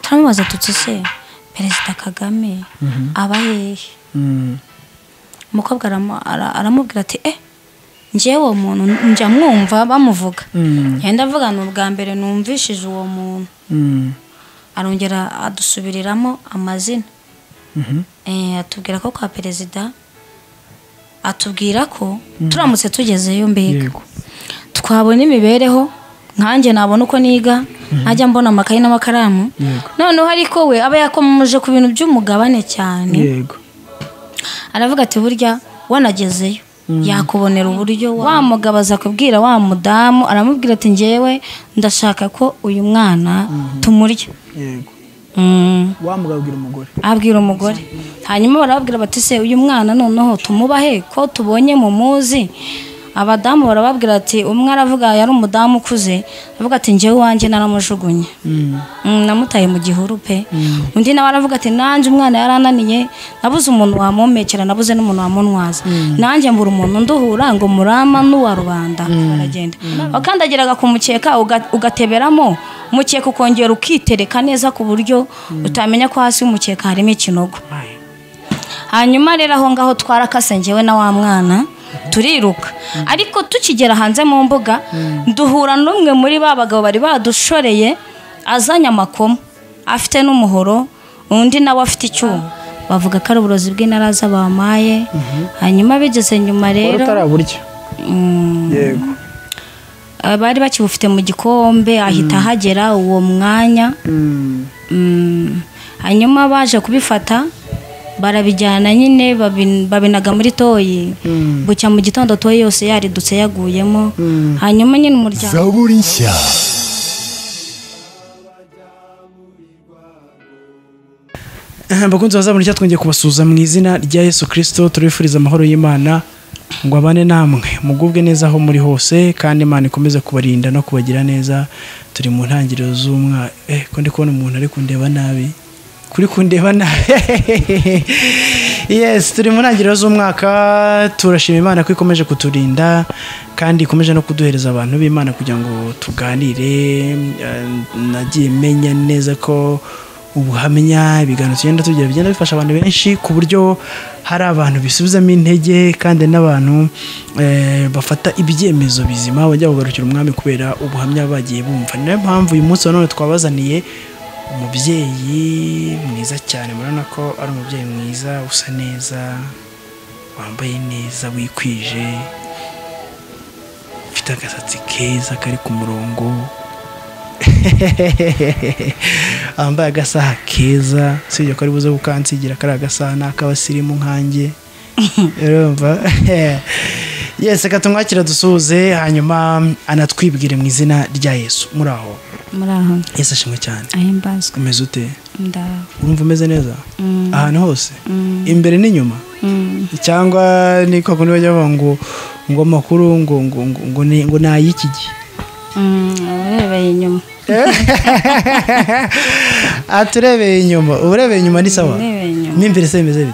turamubaza tuti se perezida kagame aba hehe umukobwa aramu- ara- aramubwira ati eh njyewe uwo muntu njya mwumva bamuvuga yenda avuga ni ubwa mbere numvishije uwo muntu arongera adusubiriramo amazina Eh, atubwira ko kwa perezida atubwira ko turamutse tugezeyo mbega yego twabona imibereho nkanjye nabona uko niga najya mbona amakayi n'amakaramu Yego. noneho ariko we aba yakomoje ku bintu by'umugabane cyane yego aravuga ati burya wanagezeyo yakubonera uburyo wa mugabo aza kubwira wa mudamu aramubwira ati ngewe ndashaka ko uyu mwana tumurya yego Mm. wamugabwira umugore abwira umugore hanyuma barababwira bati se uyu mwana noneho tumubahe ko tubonye mumuzi abadamu barababwira ati umwe aravuga yari umudamu ukuze aravuga ati ngewe iwanjye naramujugunye Mm, namutaye mu gihuru pe undi nawe aravuga ati nanjye umwana yarananiye nabuze umuntu wamomekera nabuze n'umuntu wamunwaza nanjye mbura umuntu nduhura ngo murama n'uwa rubanda aragenda wakandagiraga ku mukeka uga- ugateberamo umukeka ukongera ukitereka neza ku buryo utamenya ko hasi y'umukeka harimo ikinogo hanyuma rero aho ngaho twarakase njyewe na wa mwana turiruka ariko tukigera hanze mu mbuga duhura n'umwe muri ba bagabo bari badushoreye azanye amakoma afite n'umuhoro undi nawe afite icyuma bavuga ko ari uburozi bw'intaraza bamaye hanyuma bigeze nyuma wari rero utaraburya mm, yego bari bakibufite mu gikombe ahita ahagera uwo mwanya Mm. Mm, hanyuma baje kubifata barabijyana nyine babin- babinaga muri toyi Mm. bucya mu gitondo toyi yose yaridutse yaguyemo Mm. hanyuma nyine umuryango zaburi nshya bakunzi bazabona icyo twongeye kubasuhuza mu izina rya yesu kirisito turifuriza amahoro y'imana ngo abane namwe mugubwe neza aho muri hose kandi imana ikomeze kubarinda no kubagira neza turi mu ntangiriro z'umwaka eh ko ndi kubona umuntu ari kundeba nabi kuri kundeba nabi yes turi mu ntangiriro z'umwaka turashima imana ko ikomeje kuturinda kandi ikomeje no kuduhereza abantu b'imana kugira ngo tuganire eh, nagiye menya neza ko ubuhamya ibiganiro tugenda tugira bigenda bifasha abantu benshi ku buryo hari abantu bisubizamo intege kandi n'abantu eh, bafata ibyemezo bizima bajya kugarukira umwami kubera ubuhamya bagiye bumva niyo mpamvu uyu munsi wa none twabazaniye umubyeyi mwiza cyane murabona ko ari umubyeyi mwiza usa neza wambaye neza wikwije ufite agasatsi keza kari ku murongo wambaye agasaha keza usibye ko ari buze gukansigira kariya agasaha ni ak'abasirimu nkanjye urumva yesi reka tumwakira dusuhuze hanyuma anatwibwire mu izina rya yesu muri aho muri aho yesu ashimwe cyane ahimbazwe umeze ute ndawe urumva umeze neza Mm. ahantu hose Mm. imbere n'inyuma Mm. cyangwa ni kwa kundi bajya bavuga ngo ngo amakuru ngo ngo ngo ngo ni ngo ni ay'iki gihe Mm, urebeye inyuma aha turebeye inyuma uba urebeye inyuma ni sawa urebeye inyuma n'imbere se bimeze bite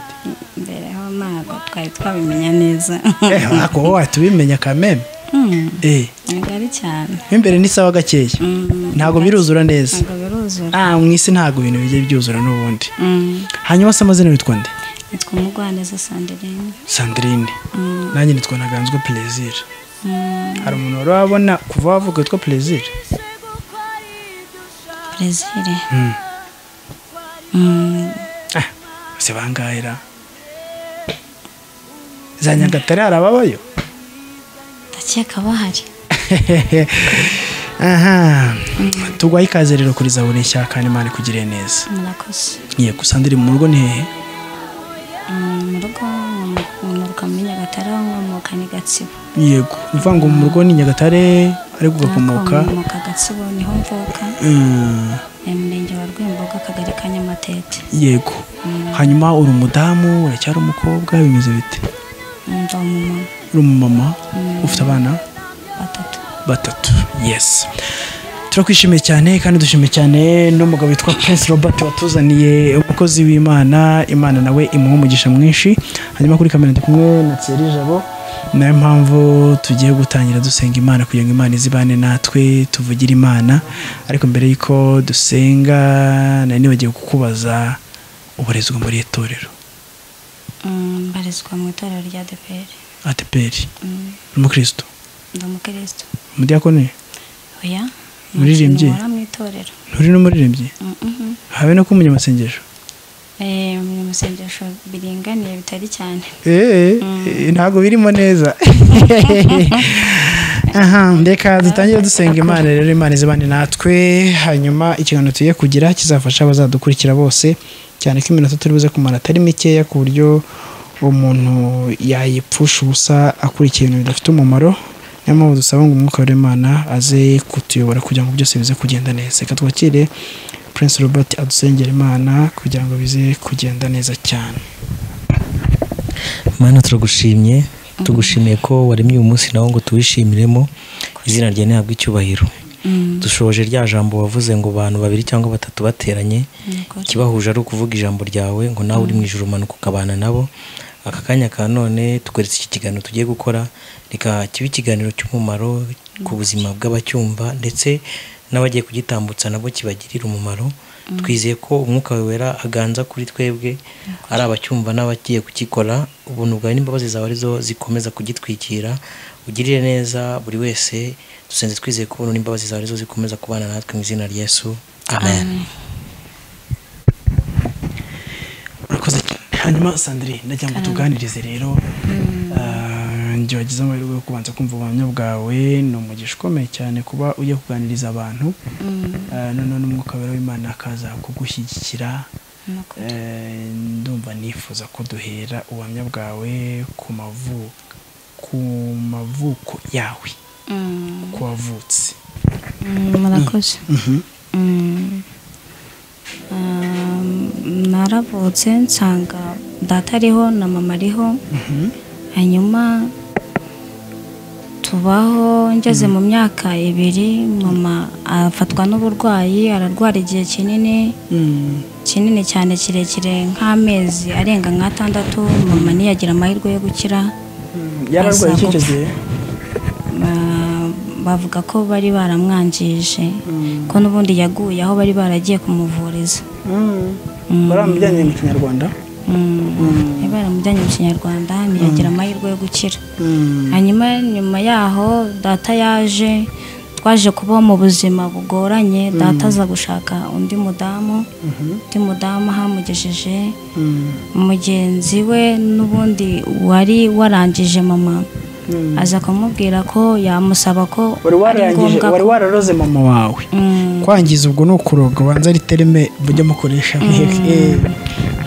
imbere aho ntabwo twari twabimenya neza Eh, ariko wowe wahita ubimenya kameme Mm, eh ntabwo ari cyane mo imbere ni sawa gakeya Mm, ntabwo biruzura neza ntabwo biruzura ah mu isi ntabwo ibintu bijya byuzura n'ubundi Mm, hanyuma se amazina witwa nde nitwa umugwaneza sanderine sandrine Mm. nanjye nitwa ntaganzwa plaisir Mm, hari umuntu wari wabona kuva wavuga witwa plaisir brezil Mm. Mm, ah bose bangahera za nyagatare hari ababayo ndakeka bahari aha tugwaye ikaze rero kuri zaburi nshya kandi imana ikugiriye neza murakoze yego sandrine mu rugo ni hehe Mm, mu rugo nkomoka muri nyagatare aho nkomoka ni gatsibo yego uvuga ngo mu rugo ni nyagatare ariko ugakomoka nkomoka gatsibo niho mvuka Mm, ni mu murenge wa rwimboga akagari ka nyamatete yego hanyuma uri umudamu uracyari umukobwa bimeze bite ndi umumama uri umumama ufite abana batatu batatu yes turakwishimiye cyane kandi dushimiye cyane n'umugabo witwa Prince Robert watuzaniye umukozi w'Imana Imana nawe imuha umugisha mwinshi hanyuma kuri kamera ndi kumwe na Thierry Jabo nayo mpamvu tugiye gutangira dusenga imana kugira ngo imana izibane natwe tuvugire imana ariko mbere y'uko dusenga nari nibagiwe kukubaza uburezwa muri iri torero Mm, mbarizwa mu itorero rya ADPR ateperi Mm, umukristo ndi umukristo umudiyakoni oya Muririmbyi? nta kintu nkora mu itorero nturi n'umuririmbyi Mm, mhm. habe no kumenya amasengesho Eh, mu masengesho biringaniye bitari cyane Eh, eh, ntabwo birimo neza aha reka dutangire dusenga imana rero imana izibane natwe hanyuma ikiganiro tugiye kugira kizafasha abazadukurikira bose cyane ko iminota turi buze kumara atari mikeya ku buryo umuntu yayipfusha ubusa akurikiye ibintu bidafite umumaro niyo mpamvu dusaba ngo umwuka w'imana aze kutuyobora kugira ngo byose bize kugenda neza reka twakire Prince Robert adusengera imana kugira ngo bize kugenda neza cyane mana turagushimye tugushimiye ko waremye uyu munsi nawo ngo tuwishimiremo izina ryawe ntabwo icyubahiro Mm, dushoje rya jambo wavuze ngo abantu babiri cyangwa batatu bateranye nukuri. ikibahuje ari ukuvuga ijambo ryawe ngo nawe uri mu ijoro umanuka ukabana nabo aka kanya ka none tugaretse iki kiganiro tugiye gukora reka kibe ikiganiro cy'umumaro ku buzima bw'abacyumva ndetse n'abagiye kugitambutsa nabo kibagirira umumaro twizeye ko umwuka wawe wera aganza kuri twebwe ari abacyumva n'abagiye kugikora ubuntu bwawe n'imbabazi zawe arizo zikomeza kugitwikira ugirire neza buri wese dusenze twizeye ko ubuntu n'imbabazi zawe arizo zikomeza kubana natwe mu izina rya yesu amen urakoze cyane hanyuma sandrine ndagira ngo tuganirize rero Ah, njye wagize amahirwe yo kubanza kumva ubuhamya bwawe ni umugisha ukomeye cyane kuba ugiye kuganiriza abantu Mm, Ah, noneho n'umwuka wera w'imana akaza kugushyigikira nukuri. Eh, ndumva nifuza ko duhera ubuhamya bwawe ku mavuko ku mavuko yawe Mm, ko wavutse mm, murakoze Mm. Um, naravutse nsanga data ariho na mama ariho hanyuma tubaho ngeze mu myaka ibiri mama afatwa n'uburwayi ararwara igihe kinini Mm, kinini cyane kirekire nk'amezi arenga nk'atandatu mama ntiyagira amahirwe yo gukira mm, yararwaye Asaba. icyo gihe Ba- bavuga ko bari baramwangije ko n'ubundi yaguye aho bari baragiye kumuvuriza baramujyanye mu kinyarwanda Mm. bari baramujyanye mu kinyarwanda ntiyagira amahirwe yo gukira Mm. hanyuma nyuma yaho data yaje twaje kubaho mu buzima bugoranye data aza gushaka undi mudamu undi mudamu ahamugejeje Mm. mugenzi we n'ubundi wari warangije mama aza kumubwira ko yamusaba ko wari warangije ko wari wararoze mama wawe Mm. kwangiza ubwo ni ukuroga ubanza ari terime mujya mukoresha Eh.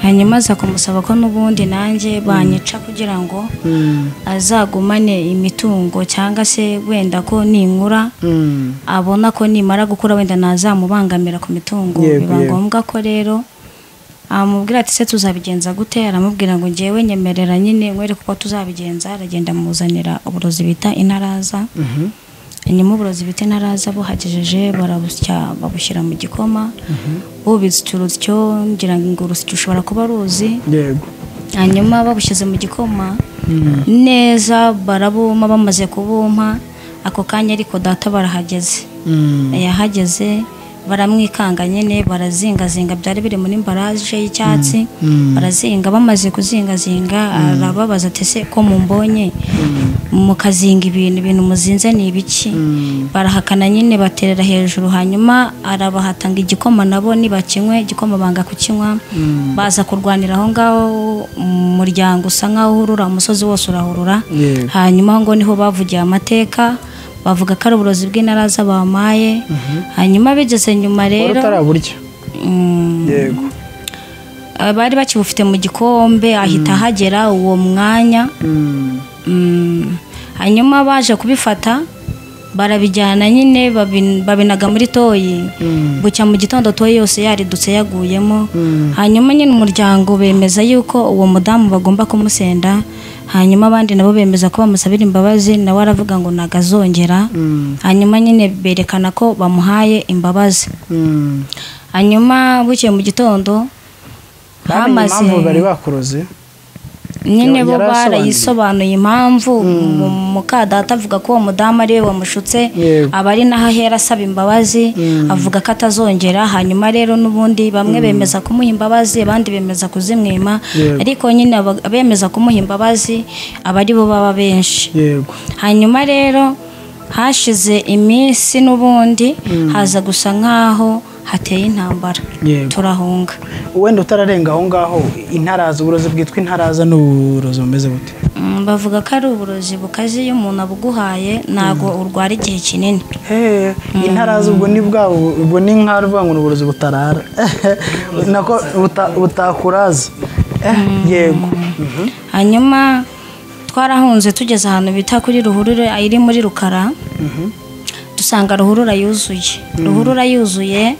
hanyuma aza kumusaba ko n'ubundi nanjye banyica kugira ngo Mm. azagumane imitungo cyangwa se wenda ko ninkura Mm. abona ko nimara gukura wenda ntazamubangamira ku mitungo Yego, biba yego. ngombwa ko rero amubwira ati se tuzabigenza gute aramubwira ngo ngewe nyemerera nyine nkwereke uko tuzabigenza aragenda amuzanira uburozi bita intaraza Mhm. inyuma uburozi bita intaraza buhagejeje barabusya babushyira mu gikoma bubitse urusyo ngira ngo urusyo ushobora kuba ruzi yego hanyuma babushyize mu gikoma Mm. neza barabuma bamaze kubumpa ako kanya ariko data barahageze Mm. yahageze baramwikanga nyine barazingazinga byari biri muri mbaraje y'icyatsi Mm. barazinga bamaze kuzingazinga arababaza ati se ko mumbonye mukazinga ibintu ibintu muzinze ni ibiki Mm. barahakana nyine baterera hejuru hanyuma arabahatanga igikoma nabo nibakinywe igikoma banga kukinywa Mm. baza kurwanira aho ngaho umuryango usa nk'aho uhurura umusozi wose urahurura Yego. hanyuma aho ngo niho bavugiye amateka bavuga ko ari uburozi bw'intaraza bamaye hanyuma bigeze nyuma wari rero utaraburya mm, yego eh, bari bakibufite mu gikombe ahita ahagera uwo mwanya Mm. Mm, hanyuma baje kubifata barabijyana nyine babin- babinaga muri toyi Mm. bucya mu gitondo toyi yose yaridutse yaguyemo Mm. hanyuma nyine umuryango bemeza yuko uwo mudamu bagomba kumusenda hanyuma abandi nabo bemeza ko bamusabira imbabazi nawe aravuga ngo nagazongera Mm. hanyuma nyine berekana ko bamuhaye imbabazi Mm. hanyuma bucye mu gitondo Bamenye impamvu bari bakuroze nyine bo Yarasobanuye. barayisobanuye impamvu mu- mukadata avuga ko uwo mudamu ari we wamushutse Yego. aba ari naho ahera asaba imbabazi avuga ko atazongera hanyuma rero n'ubundi bamwe bemeza kumuha imbabazi abandi bemeza kuzimwima Yego. ariko nyine aba- abemeza kumuha imbabazi aba ari bo baba benshi yego hanyuma rero hashize iminsi n'ubundi haza gusa nk'aho hateye intambara Yego. turahunga wenda utararenga aho ngaho intaraza uburozi bwitwa intaraza ni uburozi bumeze bute Mm, bavuga ko ari uburozi bukaze iyo umuntu abuguhaye ntabwo urwara igihe kinini Hey, intaraza ubwo ni bwa ubwo ni nka ruvuga ngo ni uburozi butarara nako buta- butakuraza Eh, yego Mhm. hanyuma twarahunze tugeze ahantu bita kuri ruhurura iri muri rukara dusanga ruhurura yuzuye ruhurura yuzuye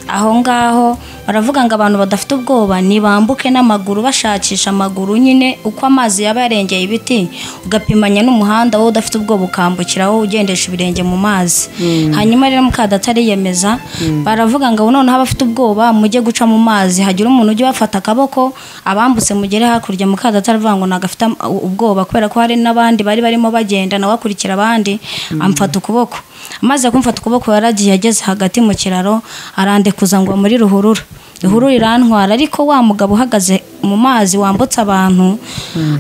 aho ngaho baravuga ngo abantu badafite ubwoba ntibambuke n'amaguru bashakisha amaguru nyine uko amazi yaba yarengeye ibiti ugapimanya n'umuhanda wowe udafite ubwoba ukambukiraho ugendesha ibirenge mu mazi hanyuma rero mukadata ariyemeza baravuga ngo noneho abafite ubwoba mujye guca mu mazi hagira umuntu ujya ubafata akaboko abambutse mugere hakurya mukadata aravuga ngo nagafite ubwoba kubera ko hari n'abandi bari barimo bagenda nawe akurikira abandi amfata ukuboko amaze kumfata ukuboko yaragiye ageze hagati mu kiraro arandekuza ngo muri ruhurura ruhurura irantwara ariko wa mugabo uhagaze mu mazi wambutse abantu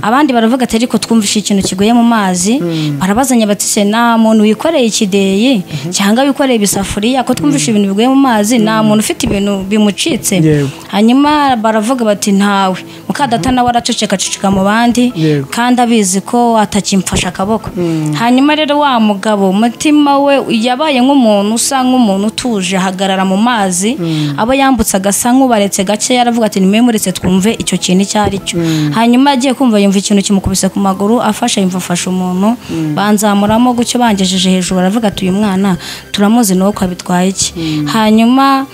abandi baravuga ati ariko twumvishe ikintu kigoye mu mazi barabazanya bati se nta muntu wikoreye ikideyi cyangwa wikoreye ibisafuriya ko twumvishe ibintu bigoye mu mazi nta muntu ufite ibintu bimucitse Yego. hanyuma baravuga bati ntawe mukadata nawe araceceka aceceka mu bandi Yego. kandi abizi ko atakimfashe akaboko hanyuma rero wa mugabo umutima we yabaye nk'umuntu usa nk'umuntu utuje ahagarara mu mazi abo yambutse agasa nk'ubaretse gake yaravuga ati nimwemuretse twumve icyo kintu icyo ari cyo hanyuma agiye kumva yumva ikintu kimukubise ku maguru afashe yumva afashe umuntu banzamuramo gutyo bangejeje hejuru aravuga ati uyu mwana turamuzi nawe ko abitwaye iki hanyuma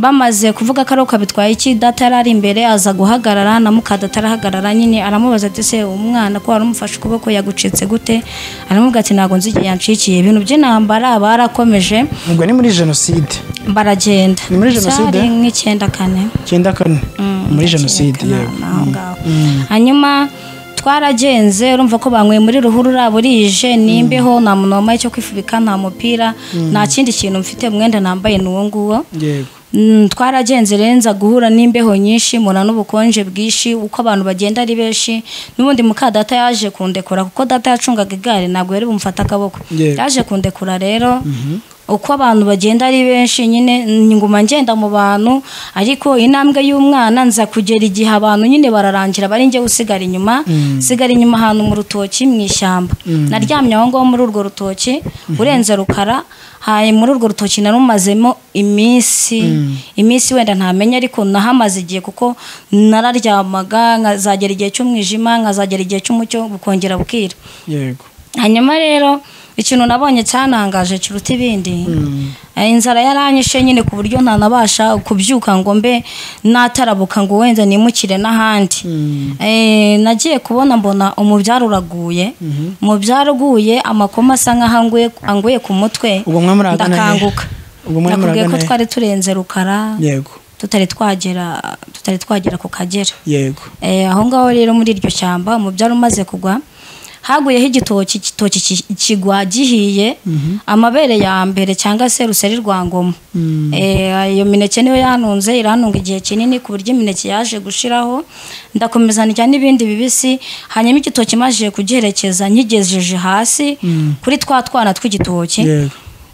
bamaze kuvuga ko ari uko bitwaye iki data yari ari imbere aza guhagarara na mukadata arahagarara nyine aramubaza ati se umwana ko wari umufashe ukuboko yagucitse gute aramubwira ati ntabwo nzi igihe yanshikiye ibintu by'intambara barakomeje ubwo ni muri jenoside baragenda Ni muri Jenoside? Cyari nk'icyenda kane icyenda kane muri jenoside Kana- yego aho ngaho. hanyuma twaragenze urumva ko banyweye muri ruhurura burije nimbeho nta muntu wambaye icyo kwifubika nta mupira nta kindi kintu mfite umwenda nambaye ni uwo nguwo yego Mm, twaragenze renza guhura n'imbeho nyinshi mura n'ubukonje bwinshi uko abantu bagenda ari benshi n'ubundi muka data yaje kundekura kuko data yacungaga igare ntabwo yari bumfata akaboko Yego. yaje kundekura rero uko abantu bagenda ari benshi nyine mm, nguma ngenda mu bantu ariko intambwe y'umwana nza kugera igihe abantu nyine bararangira bari njye usigara inyuma sigara inyuma ahantu mu rutoki mu ishyamba naryamye aho ngaho muri urwo rutoki urenze rukara haye muri urwo rutoki narumazemo iminsi iminsi wenda ntamenya ariko nahamaze igihe kuko nararyamaga nkazagera igihe cy'umwijima nkazagera igihe cy'umucyo bukongera bukira yego hanyuma rero ikintu nabonye cyanangaje kiruta ibindi Eh, inzara yaranyishe nyine ku buryo ntanabasha kubyuka ngo mbe natarabuka ngo wenda nimukire n'ahandi Eh, nagiye kubona mbona umubyaro uraguye umubyaro uguye amakoma asa nk'aho anguye- anguye ku mutwe Ubwo mwe muragana he? ndakanguka Ubwo mwe nakubwiye ko muragana he? twari turenze rukara yego tutari twagera tutari twagera ku kagera yego Eh, aho ngaho rero muri iryo shyamba umubyara umaze kugwa haguyeho igitoki igitoki ki- kigwa gihiye amabere ya mbere cyangwa se ruseri rwa ngoma Eh, iyo mineke niyo yanunze iranunga igihe kinini ku buryo imineke yaje gushiraho ndakomeza ndya n'ibindi bibisi hanyuma igitoki maze kugiherekeza nkigejeje hasi kuri twa twana tw'igitoki yego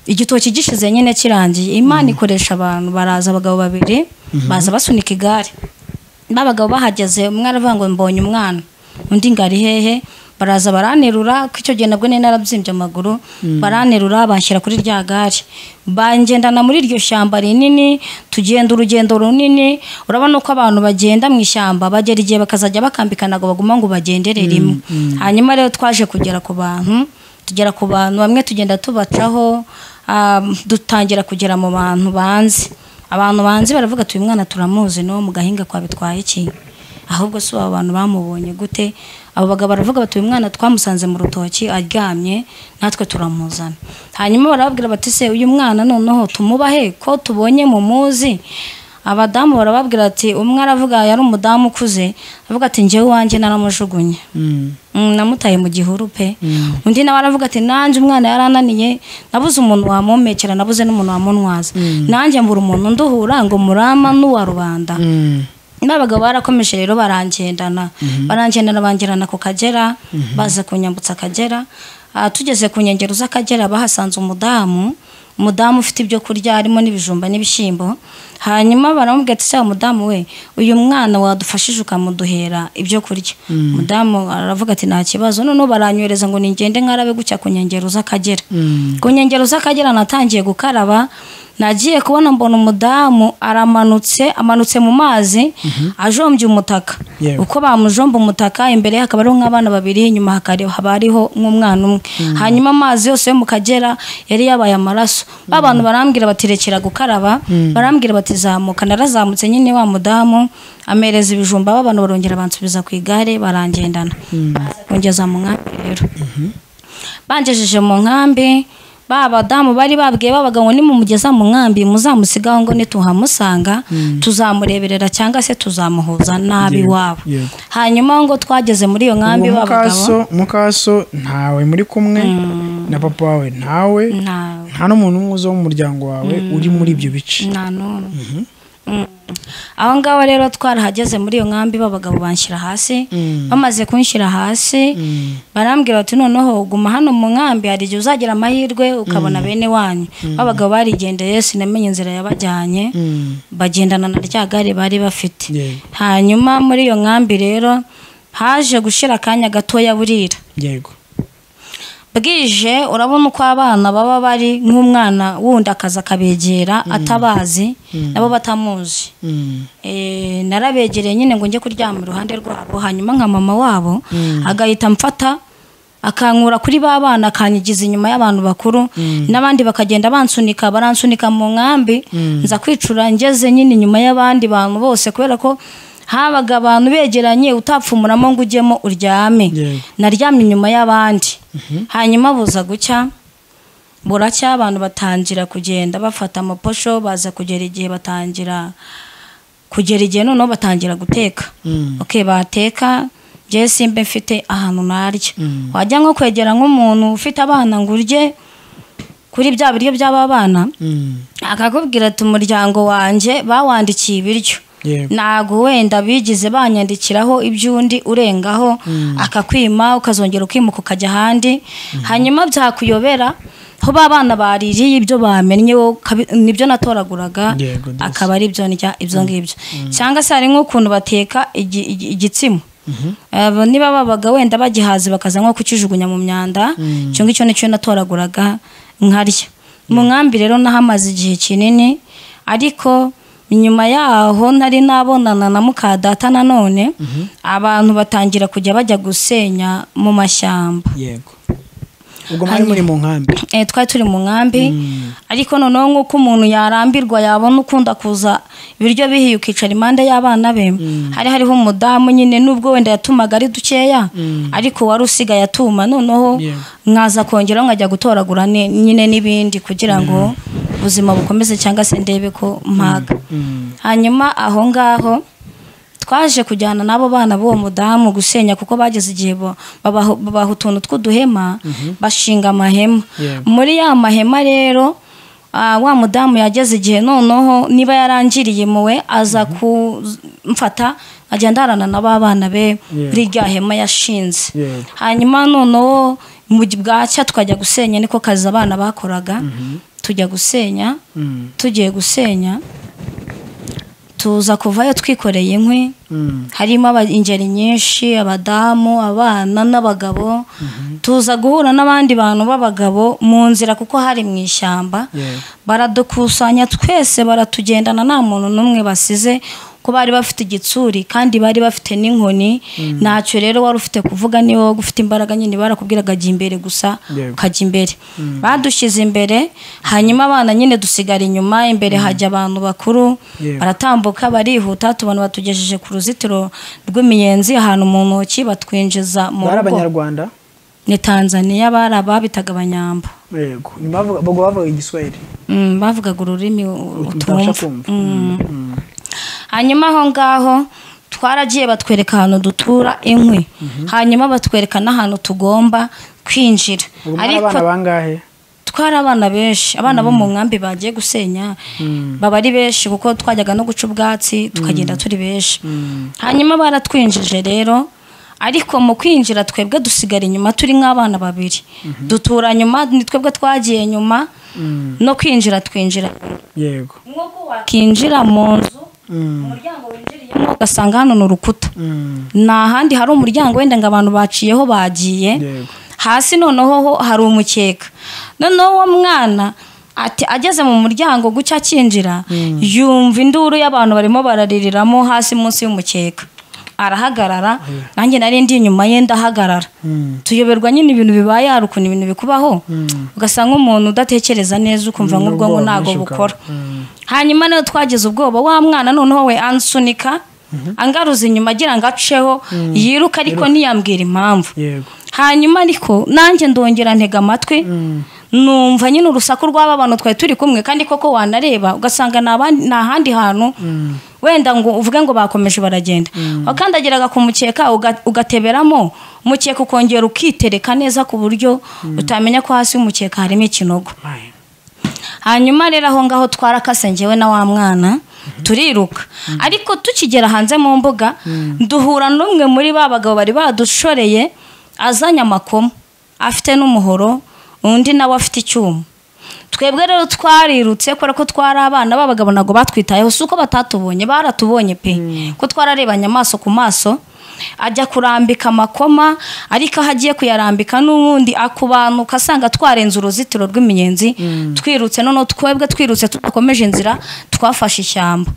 igitoki gishize nyine kirangiye imana ikoresha abantu baraza abagabo babiri baza basunika igare babagabo bahageze umwe aravuga ngo mbonye umwana undi ngo ari hehe baraza baranterura ko icyo gihe nabwo nari narabyimbye amaguru baranterura banshyira kuri rya gare bangendana muri iryo shyamba rinini tugenda urugendo runini urabona ko abantu bagenda mu ishyamba bagera igihe bakazajya bakambikana ngo baguma ngo bagendere rimwe hanyuma rero twaje kugera ku bantu tugera ku bantu bamwe tugenda tubacaho ah, dutangira kugera mu bantu banzi abantu banzi baravuga ati uyu mwana turamuzi n'uwo mu gahinga kwa bitwaye iki ahubwo si abo bantu bamubonye gute abo bagabo baravuga bati uyu mwana twamusanze mu rutoki aryamye natwe turamuzana hanyuma barababwira bati se uyu mwana noneho tumubahe ko tubonye mumuzi abadamu barababwira ati umwe aravuga yari umudamu ukuze aravuga ati njyewe iwanjye naramujugunye Mm. Mm, namutaye mu gihuru pe undi nawe aravuga ati nanjye umwana yarananiye nabuze umuntu wamomekera nabuze n'umuntu wamunwaza nanjye mbura umuntu nduhura ngo murama n'uwa rubanda Mm. n'abagabo barakomeje rero barangendana barangendana bangerana ku kagera baza kunyambutsa akagera Ah, tugeze ku nkengero z'akagera bahasanze umudamu umudamu ufite ibyo kurya harimo n'ibijumba n'ibishyimbo hanyuma baramubwira ati cyangwa umudamu we uyu mwana wadufashije ukamuduhera ibyo kurya umudamu aravuga ati nta kibazo noneho baranyohereza ngo ningende nkarabe gutya ku nkengero z'akagera ku nkengero z'akagera natangiye gukaraba nagiye kubona mbona umudamu aramanutse amanutse mu mazi ajombye umutaka Yewe. uko bamujomba umutaka imbere ye hakaba hariho nk'abana babiri inyuma hakari- haba hariho nk'umwana umwe hanyuma amazi yose yo mu kagera yari yabaye amaraso ba bantu barambwira bati rekera gukaraba barambwira bati zamuka narazamutse nyine wa mudamu amereza ibijumba ba bantu barongera bansubiza ku igare barangendana Baza kungeza mu nkambi rero bangejeje mu nkambi ba badamu bari babwiye babaga ngo nimumugeza mu nkambi muzamusigaho ngo nituhamusanga tuzamureberera cyangwa se tuzamuhuza nabi Yego, iwabo yego. hanyuma ngo twageze muri iyo nkambi Uwo babagabo mukaso mukaso ntawe muri kumwe na papa wawe ntawe nta nta n'umuntu umwe uza wo mu muryango wawe uri muri ibyo bice nta n'umwe Mm. aho ngaho rero twarahageze muri iyo nkambi b'abagabo banshyira hasi bamaze kunshyira hasi barambwira bati noneho guma hano mu nkambi hari igihe uzagira amahirwe ukabona bene wanyu b'abagabo barigendeye sinamenye inzira yabajyanye bagendana na rya gare bari bafite Yego. hanyuma muri iyo nkambi rero haje gushira akanya gatoya burira yego bwije urabona uko abana baba bari nk'umwana wundi akaza akabegera atabazi nabo batamuzi Mm. Eh, narabegereye nyine ngo njye kuryama iruhande rwabo hanyuma nka mama wabo agahita amfata akankura kuri ba bana akanyigiza inyuma y'abantu bakuru n'abandi bakagenda bansunika baransunika mu nkambi nza kwicura ngeze nyine inyuma y'abandi bantu bose kubera ko habaga abantu begeranye utapfumuramo ngo ujyemo uryame Yego. naryamye inyuma y'abandi hanyuma buza gucya buracya abantu batangira kugenda bafata amaposho baza kugera igihe batangira kugera igihe noneho batangira guteka okay bateka njye simba mfite ahantu narya wajya nko kwegera nk'umuntu ufite abana ngo urye kuri bya biryo by'aba bana Mm. akakubwira ati umuryango wanjye bawandikiye ibiryo Yego. ntabwo wenda bigize banyandikiraho iby'undi urengaho akakwima ukazongera ukimuka ukajya ahandi hanyuma byakuyobera aho ba bana baririye ibyo bamennye wowe ukabi- nibyo natoraguraga Yego, ndetse. akaba ari byo ndya ibyo ngibyo cyangwa se hari nk'ukuntu bateka igi- igi- igitsina Abo niba babaga wenda bagihaze bakaza nko kukijugunya mu myanda icyo ngicyo nicyo natoraguraga nkarya mu nkambi rero nahamaze igihe kinini ariko nyuma yaho nari nabonana na mukadata nanone abantu batangira kujya bajya gusenya mu mashyamba yego ubwo mwari muri mu nkambi Eh, twari turi mu nkambi ariko noneho nk'uko umuntu yarambirwa yabona ukunda kuza ibiryo bihiye ukicara impande y'abana be hari hariho umudamu nyine nubwo wenda yatumaga ari dukeya ariko wari usigaye atuma noneho Yeah. nkaza kongeraho nkajya gutoragura ni- nyine n'ibindi kugira ngo ubuzima bukomeze cyangwa se ndebe ko mpaga hanyuma aho ngaho twaje kujyana n'abo bana b'uwo mudamu gusenya kuko bageze igihe bo- babaha babaha utuntu tw'uduhema bashinga amahema Yeah. muri ya mahema rero ah, wa mudamu yageze igihe noneho niba yarangiriye muwe aza kumfata nkajya ndarana na ba bana be Yeah. muri rya hema yashinze Yeah. hanyuma noneho mu gi- bwacya tukajya gusenya niko kazi abana bakoraga tujya gusenya Mm. tugiye gusenya tuza kuvayo twikoreye inkwi Mm. harimo aba- ingeri nyinshi abadamu abana n'abagabo tuza guhura n'abandi bantu b'abagabo mu nzira kuko hari mu ishyamba Yeah. baradukusanya twese baratugendana nta muntu n'umwe basize ko bari bafite igitsuri kandi bari bafite n'inkoni ntacyo rero wari ufite kuvuga niba wowe ufite imbaraga nyine barakubwiraga jya imbere gusa Yego. ukajya imbere badushyize imbere hanyuma abana nyine dusigara inyuma imbere hajya abantu bakuru Yego. baratambuka barihuta tubona batugejeje ku ruzitiro rw'imiyenzi ahantu mu ntoki batwinjiza mu bari rugo abanyarwanda ni tanzaniya bari ababitaga abanyambo yego Ni bavuga- bavuga igiswahili Mm, bavugaga ururimi Utumva utumva kumva. Mm. hanyuma aho ngaho twaragiye batwereka ahantu dutura inkwi hanyuma batwereka n'ahantu tugomba kwinjira ubu muri abana bangahe twari abana benshi abana bo mu nkambi bagiye gusenya baba ari benshi kuko twajyaga no guca ubwatsi tukagenda turi benshi hanyuma baratwinjije rero ariko mu kwinjira twebwe dusigara inyuma turi nk'abana babiri dutura nyuma ni twebwe twagiye nyuma no kwinjira twinjira nyuma yego nk'uko wakinjira mu nzu umuryango winjiriyemo ugasanga hano ni urukuta ni ahandi hari umuryango wenda ngo abantu baciyeho bagiye Yego. hasi noneho ho hari umukeka noneho uwo mwana ati ageze mu muryango gucya akinjira yumva induru y'abantu barimo baraririramo hasi munsi y'umukeka arahagarara nanjye nari ndi inyuma ye ndahagarara tuyoberwa nyine ibintu bibaye hari ukuntu ibintu bikubaho ugasanga umuntu udatekereza neza ukumva nk'ubwonko ntabwo bukora hanyuma nawe twagize ubwoba wa mwana noneho we ansunika angaruza inyuma agira ngo aceho yiruka ariko ntiyambwira impamvu yego hanyuma ariko nanjye ndongera ntega amatwi numva nyine urusaku rw'aba bantu twari turi kumwe kandi koko wanareba ugasanga ni abandi- ni ahandi hantu wenda ngo uvuge ngo bakomeje baragenda wakandagiraga ku mukeka uga- ugateberamo umukeka ukongera ukitereka neza ku buryo utamenya ko hasi y'umukeka harimo ikinogo hanyuma rero aho ngaho twarakase njyewe na wa mwana turiruka ariko tukigera hanze mu mbuga duhura n'umwe muri ba bagabo bari badushoreye azanye amakoma afite n'umuhoro undi nawe afite icyuma twebwe rero twarirutse kubera ko twari abana b'abagabo ntabwo batwitayeho si uko batatubonye baratubonye pe ko twararebanye amaso ku maso ajya kurambika amakoma ariko aho agiye kuyarambika n'ubundi akubanuka asanga twarenze uruzitiro rw'imiyenzi twirutse noneho twebwe twirutse tudakomeje inzira twafashe ishyamba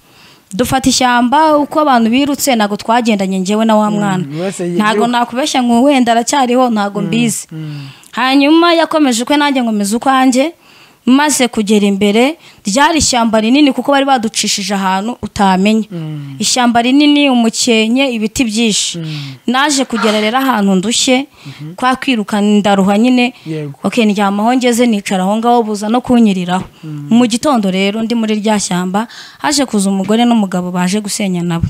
dufata ishyamba uko abantu birutse ntabwo twagendanye njyewe na wa mwana buri wese yigira ntabwo nakubeshya ngo wenda aracyariho ntabwo mbizi hanyuma yakomeje ukwe nanjye nkomeza ukwanjye maze kugera imbere ryari ishyamba rinini kuko bari baducishije ahantu utamenya ishyamba rinini umukenke ibiti byinshi naje kugera rero ahantu ndushye kwa kwiruka ndaruha nyine Yego. ok ndyama aho ngeze nicara aho ngaho buza no kunyiriraho mu gitondo rero ndi muri rya shyamba haje kuza umugore n'umugabo baje gusenya nabo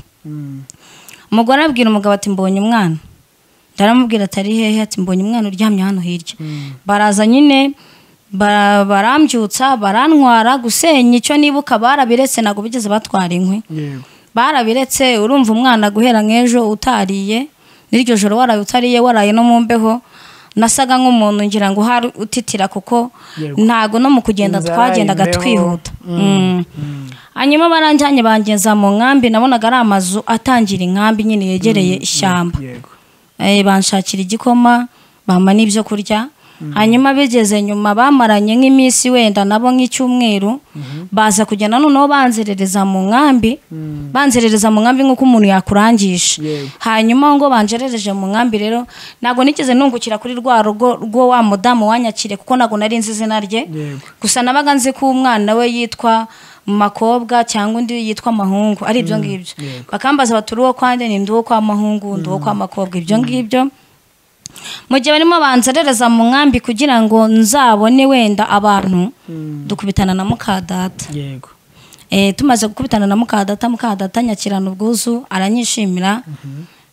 umugore abwira umugabo ati mbonye umwana ndaramubwira atari hehe ati mbonye umwana uryamye hano hirya baraza nyine ba- barambyutsa barantwara gusenya icyo nibuka barabiretse ntabwo bigeze batwara inkwi yego barabiretse urumva umwana guhera nk'ejo utariye n'iryo joro waraye utariye waraye no mu mbeho nasaga nk'umuntu ngira ngo hari utitira kuko Yego. ntago no mu kugenda Inzara, twagendaga imbeho. twihuta Mm. hanyuma baranjyanye bangeza mu nkambi nabonaga ari amazu atangira inkambi nyine yegereye ishyamba yego Eh, banshakira igikoma bampa n'ibyo kurya hanyuma bigeze nyuma bamaranye nk'iminsi wenda nabo nk'icyumweru baza kugenda noneho banzerereza mu nkambi banzerereza mu nkambi nk'uko umuntu yakurangisha Yego. hanyuma ngo banjerereje mu nkambi rero ntabwo nigeze nungukira kuri rwa rugo rwo wa mudamu wanyakire kuko ntabwo nari nzi izina rye Yego. gusa nabaga nzi ko umwana we yitwa makobwa cyangwa undi yitwa mahungu ari ibyo ngibyo bakambaza bati uri uwo kwa nde ndi uwo kwa mahungu ndi uwo kwa makobwa ibyo ngibyo mu gihe barimo banzerereza mu nkambi kugira ngo nzabone wenda abantu dukubitana na mukadata yego Eh, tumaze gukubitana na mukadata mukadata nyakirana ubwuzu aranyishimira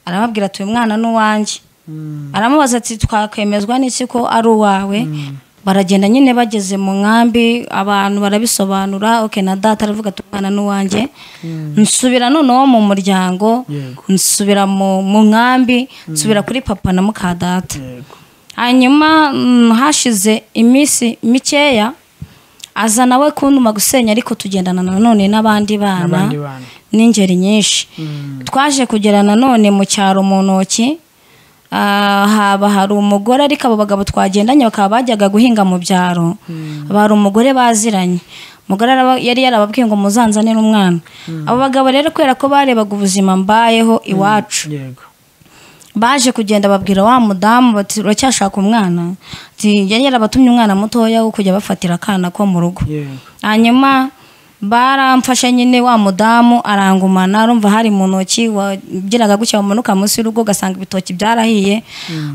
arababwira ati uyu mwana ni uwanjye aramubaza ati twakwemezwa n'iki ko ari uwawe baragenda nyine bageze mu nkambi abantu barabisobanura ok na data aravuga ati umwana ni uwanjye nsubira noneho mu muryango Yego. nsubira mu mu nkambi nsubira kuri papa na mukadata yego hanyuma mm, hashize iminsi mikeya aza nawe kuntuma gusenya ariko tugendana nanone n'abandi bana N'abandi bana. n'ingeri nyinshi twaje kugera nanone mu cyaro mu ntoki ah, haba hari umugore ariko abo bagabo twagendanye bakaba bajyaga guhinga mu byaro bari umugore baziranye umugore araba- yari yarababwiye ngo muzanzane n'umwana abo bagabo rero kubera ko barebaga ubuzima mbayeho iwacu yego baje kugenda babwira wa mudamu bati uracyashaka umwana Ati, yari yarabatumye umwana mutoya wo kujya bafatira akana ko mu rugo yego hanyuma baramfashe nyine wa mudamu arangumana urumva hari mu ntoki wagiraga gutya wamanuka munsi y'urugo ugasanga ibitoki byarahiye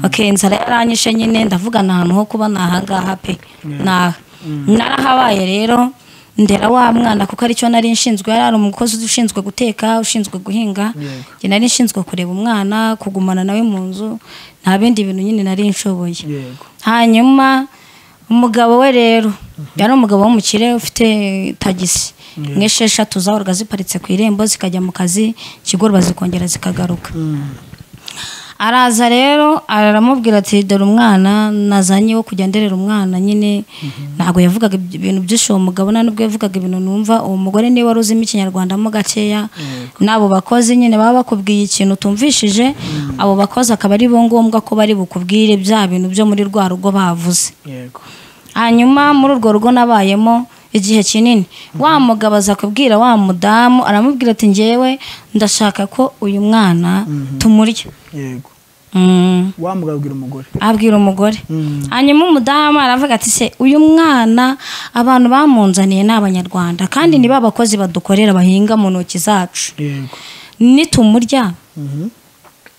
ok inzara yaranyishe nyine ndavuga nta hantu ho kuba ni ahangaha pe ni aha narahabaye rero ndera wa mwana kuko aricyo nari nshinzwe yari ari umukozi ushinzwe guteka ushinzwe guhinga njye nari nshinzwe kureba umwana kugumana nawe mu nzu nta bindi bintu nyine nari nshoboye yego hanyuma umugabo we rero yari umugabo w'umukire ufite tagisi nk'esheshatu zahoraga ziparitse ku irembo zikajya mu kazi ikigorba zikongera zikagaruka araza rero aramubwira ati dore umwana nazanye wo kujya nderera umwana nyine ntabwo yavugaga iby- ibintu byinshi uwo mugabo nta n'ubwo yavugaga ibintu numva uwo mugore niwe wari uzimo ikinyarwandamo gakeya n'abo bakozi nyine baba bakubwiye ikintu utumvishije abo bakozi akaba ari bo ngombwa ko bari bukubwire bya bintu byo muri rwa rugo bavuze yego hanyuma muri urwo rugo nabayemo igihe kinini wa mugabo aza kubwira wa mudamu aramubwira ati ngewe ndashaka ko uyu mwana tumurya yego Mm. wamugabwira umugore abwira umugore hanyuma umudamu aravuga ati se uyu mwana abantu bamunzaniye ni abanyarwanda kandi ni ba bakozi badukorera bahinga mu ntoki zacu yego nitumurya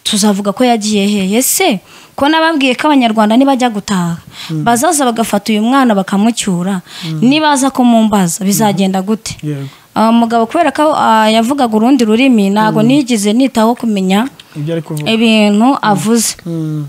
tuzavuga ko yagiye hehe se ko nababwiye ko abanyarwanda nibajya gutaha bazaza bagafata uyu mwana bakamucyura nibaza kumumbaza bizagenda gute yego Ah, mugabo kubera ko ah, yavugaga urundi rurimi ntabwo nigeze nitaho kumenya ibyo ari kuvuga ibintu avuze Mm.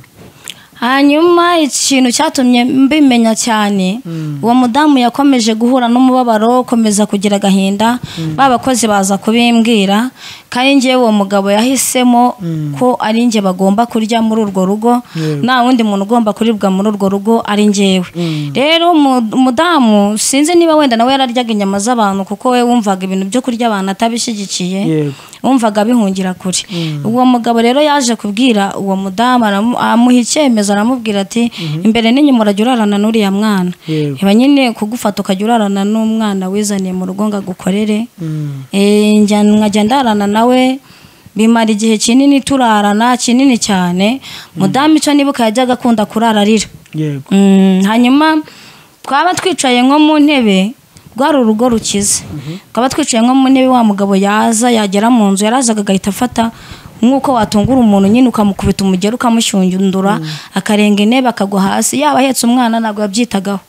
hanyuma ikintu cyatumye mbimenya cyane uwo mudamu yakomeje guhura n'umubabaro komeza kugira agahinda ba bakozi baza kubimbwira kandi ngewe uwo mugabo yahisemo ko ari njye bagomba kurya muri urwo rugo nta wundi muntu ugomba kuribwa muri urwo rugo ari ngewe rero umu- umudamu sinzi niba wenda nawe yararyaga inyama z'abantu kuko we wumvaga ibintu byo kurya abantu atabishyigikiye Yego. wumvaga bihungira kure uwo mugabo rero yaje kubwira uwo mudamu aramu- amuha icyemezo aramubwira ati imbere n'inyuma urajya urarana n'uriya mwana Yego. iba nyine kugufata ukajya urarana n'umwana wizaniye mu rugo ngo agukorere Mm. Eh, njya- nkajya ndarana nawe bimara igihe kinini turarana kinini cyane mudamu icyo nibuka yajyaga akunda kurara arira yego Mm, hanyuma twaba twicaye nko mu ntebe rwari urugo rukize twaba twicaye nko mu ntebe wa mugabo yaza yagera mu nzu yarazaga agahita afata nk'uko watungura umuntu nyine ukamukubita umugera ukamushyundura akarenga intebe akagwa hasi yaba ahetse umwana ntabwo yabyitagaho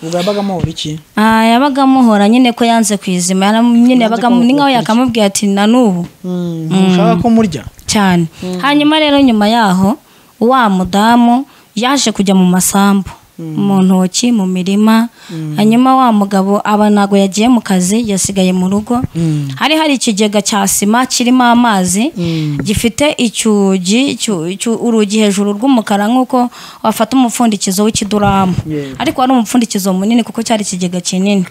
ubwo yabaga amuhora iki Ah, yabaga amuhora nyine ko yanze kwizima Yaram- nyine yabaga ni nkaho yakamubwira ati na n'ubu ntushaka ko murya cyane hanyuma rero nyuma yaho wa mudamu yaje kujya mu masambu mu ntoki mu mirima hanyuma wa mugabo aba ntabwo yagiye mu kazi yasigaye mu rugo hari hari ikigega cya sima kirimo amazi gifite icyugi cyu- cyu- urugi hejuru rw'umukara nk'uko wafata umupfundikizo w'ikiduramu ariko wari umupfundikizo munini kuko cyari ikigega kinini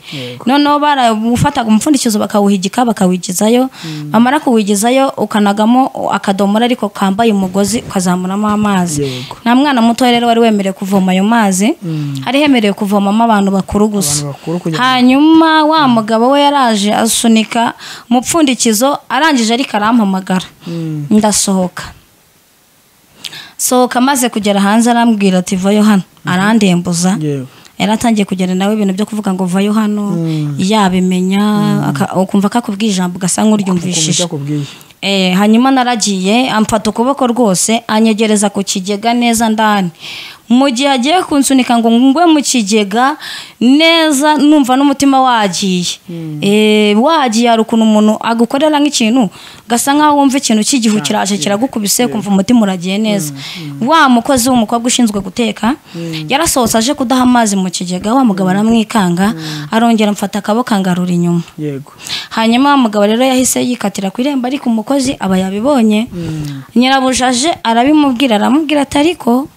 noneho barafataga umupfundikizo bakawuhigika bakawigizayo bamara kuwigizayo ukanagamo akadomora ariko kambaye umugozi ukazamuramo amazi Yego. nta mwana muto rero wari wemerewe kuvoma ayo mazi hari hemerewe kuvomamo abantu bakuru gusa bakuru kugira hanyuma wa mugabo we yaraje asunika umupfundikizo arangije ariko arampamagara ndasohoka sohoka amaze kugera hanze arambwira ati vayo hano arandembuza yego yaratangiye kugenda nawe ibintu byo kuvuga ngo vayo hano yabimenya aka- ukumva ko akubwiye ijambo ugasa nk'uryumvishije akubwiye Eh, hanyuma naragiye amfata ukuboko rwose anyegereza ku kigega neza ndani mu gihe agiye kunsunika ngo ngwe mu kigega neza numva n'umutima wagiye Eh, wagiye hari ukuntu umuntu agukorera nk'ikintu gasa nkaho wumva ikintu cy'igihu kiraje kiragukubise kumva umutima uragiye neza wa mukozi w'umukobwa ushinzwe guteka yarasohotse aje kudaha amazi mu kigega wa mugabo aramwikanga arongera amfata akaboko angarura inyuma yego hanyuma wa mugabo rero yahise yikatira ku irembo ariko umukozi aba yabibonye nyirabujaje arabimubwira aramubwira ati ariko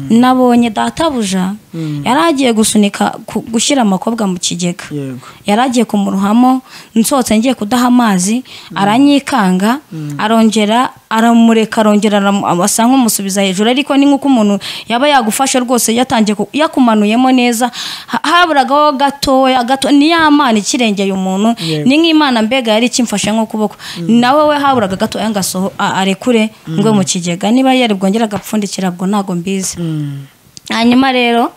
nabonye databuja yari agiye gusunika ku- gushyira amakobwa mu kigega yego yari agiye kumuruhamo nsohotse ngiye kudaha amazi aranyikanga arongera aramureka arongera aramu- asa nk'umusubiza hejuru ariko ni nk'uko umuntu yaba yagufashe rwose yatangiye ku- yakumanuyemo neza ha- haburagaho gatoya gato ni ya mana ikirengeye umuntu ni nk'imana mbega yari ikimfashe nk'ukuboko nawe we haburaga gatoya ngo asoho- a- arekure ngwe mu kigega niba yari bwongera agapfundikira bwo ntabwo mbizi hanyuma rero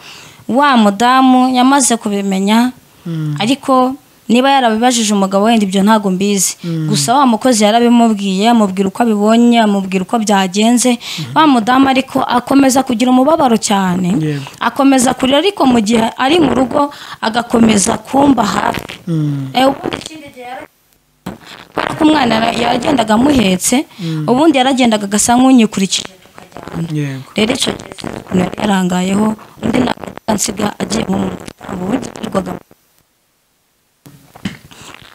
wa mudamu yamaze kubimenya ariko niba yarabibajije umugabo wenda ibyo ntabwo mbizi gusa wa mukozi yarabimubwiye amubwira uko abibonye amubwira uko byagenze wa mudamu ariko akomeza kugira umubabaro cyane Yego. akomeza kurira ariko mu gihe ari mu rugo agakomeza kumba hafi Eh, ubundi ikindi gihe yara- kubera ko umwana yara- yaragendaga amuhetse ubundi yaragendaga agasa nk'unyikurikije yego rero icyo gihe sinzi ukuntu yari yarangayeho undi ntabwo nsiga agiye nko mu gitambo ubundi yirirwaga mu-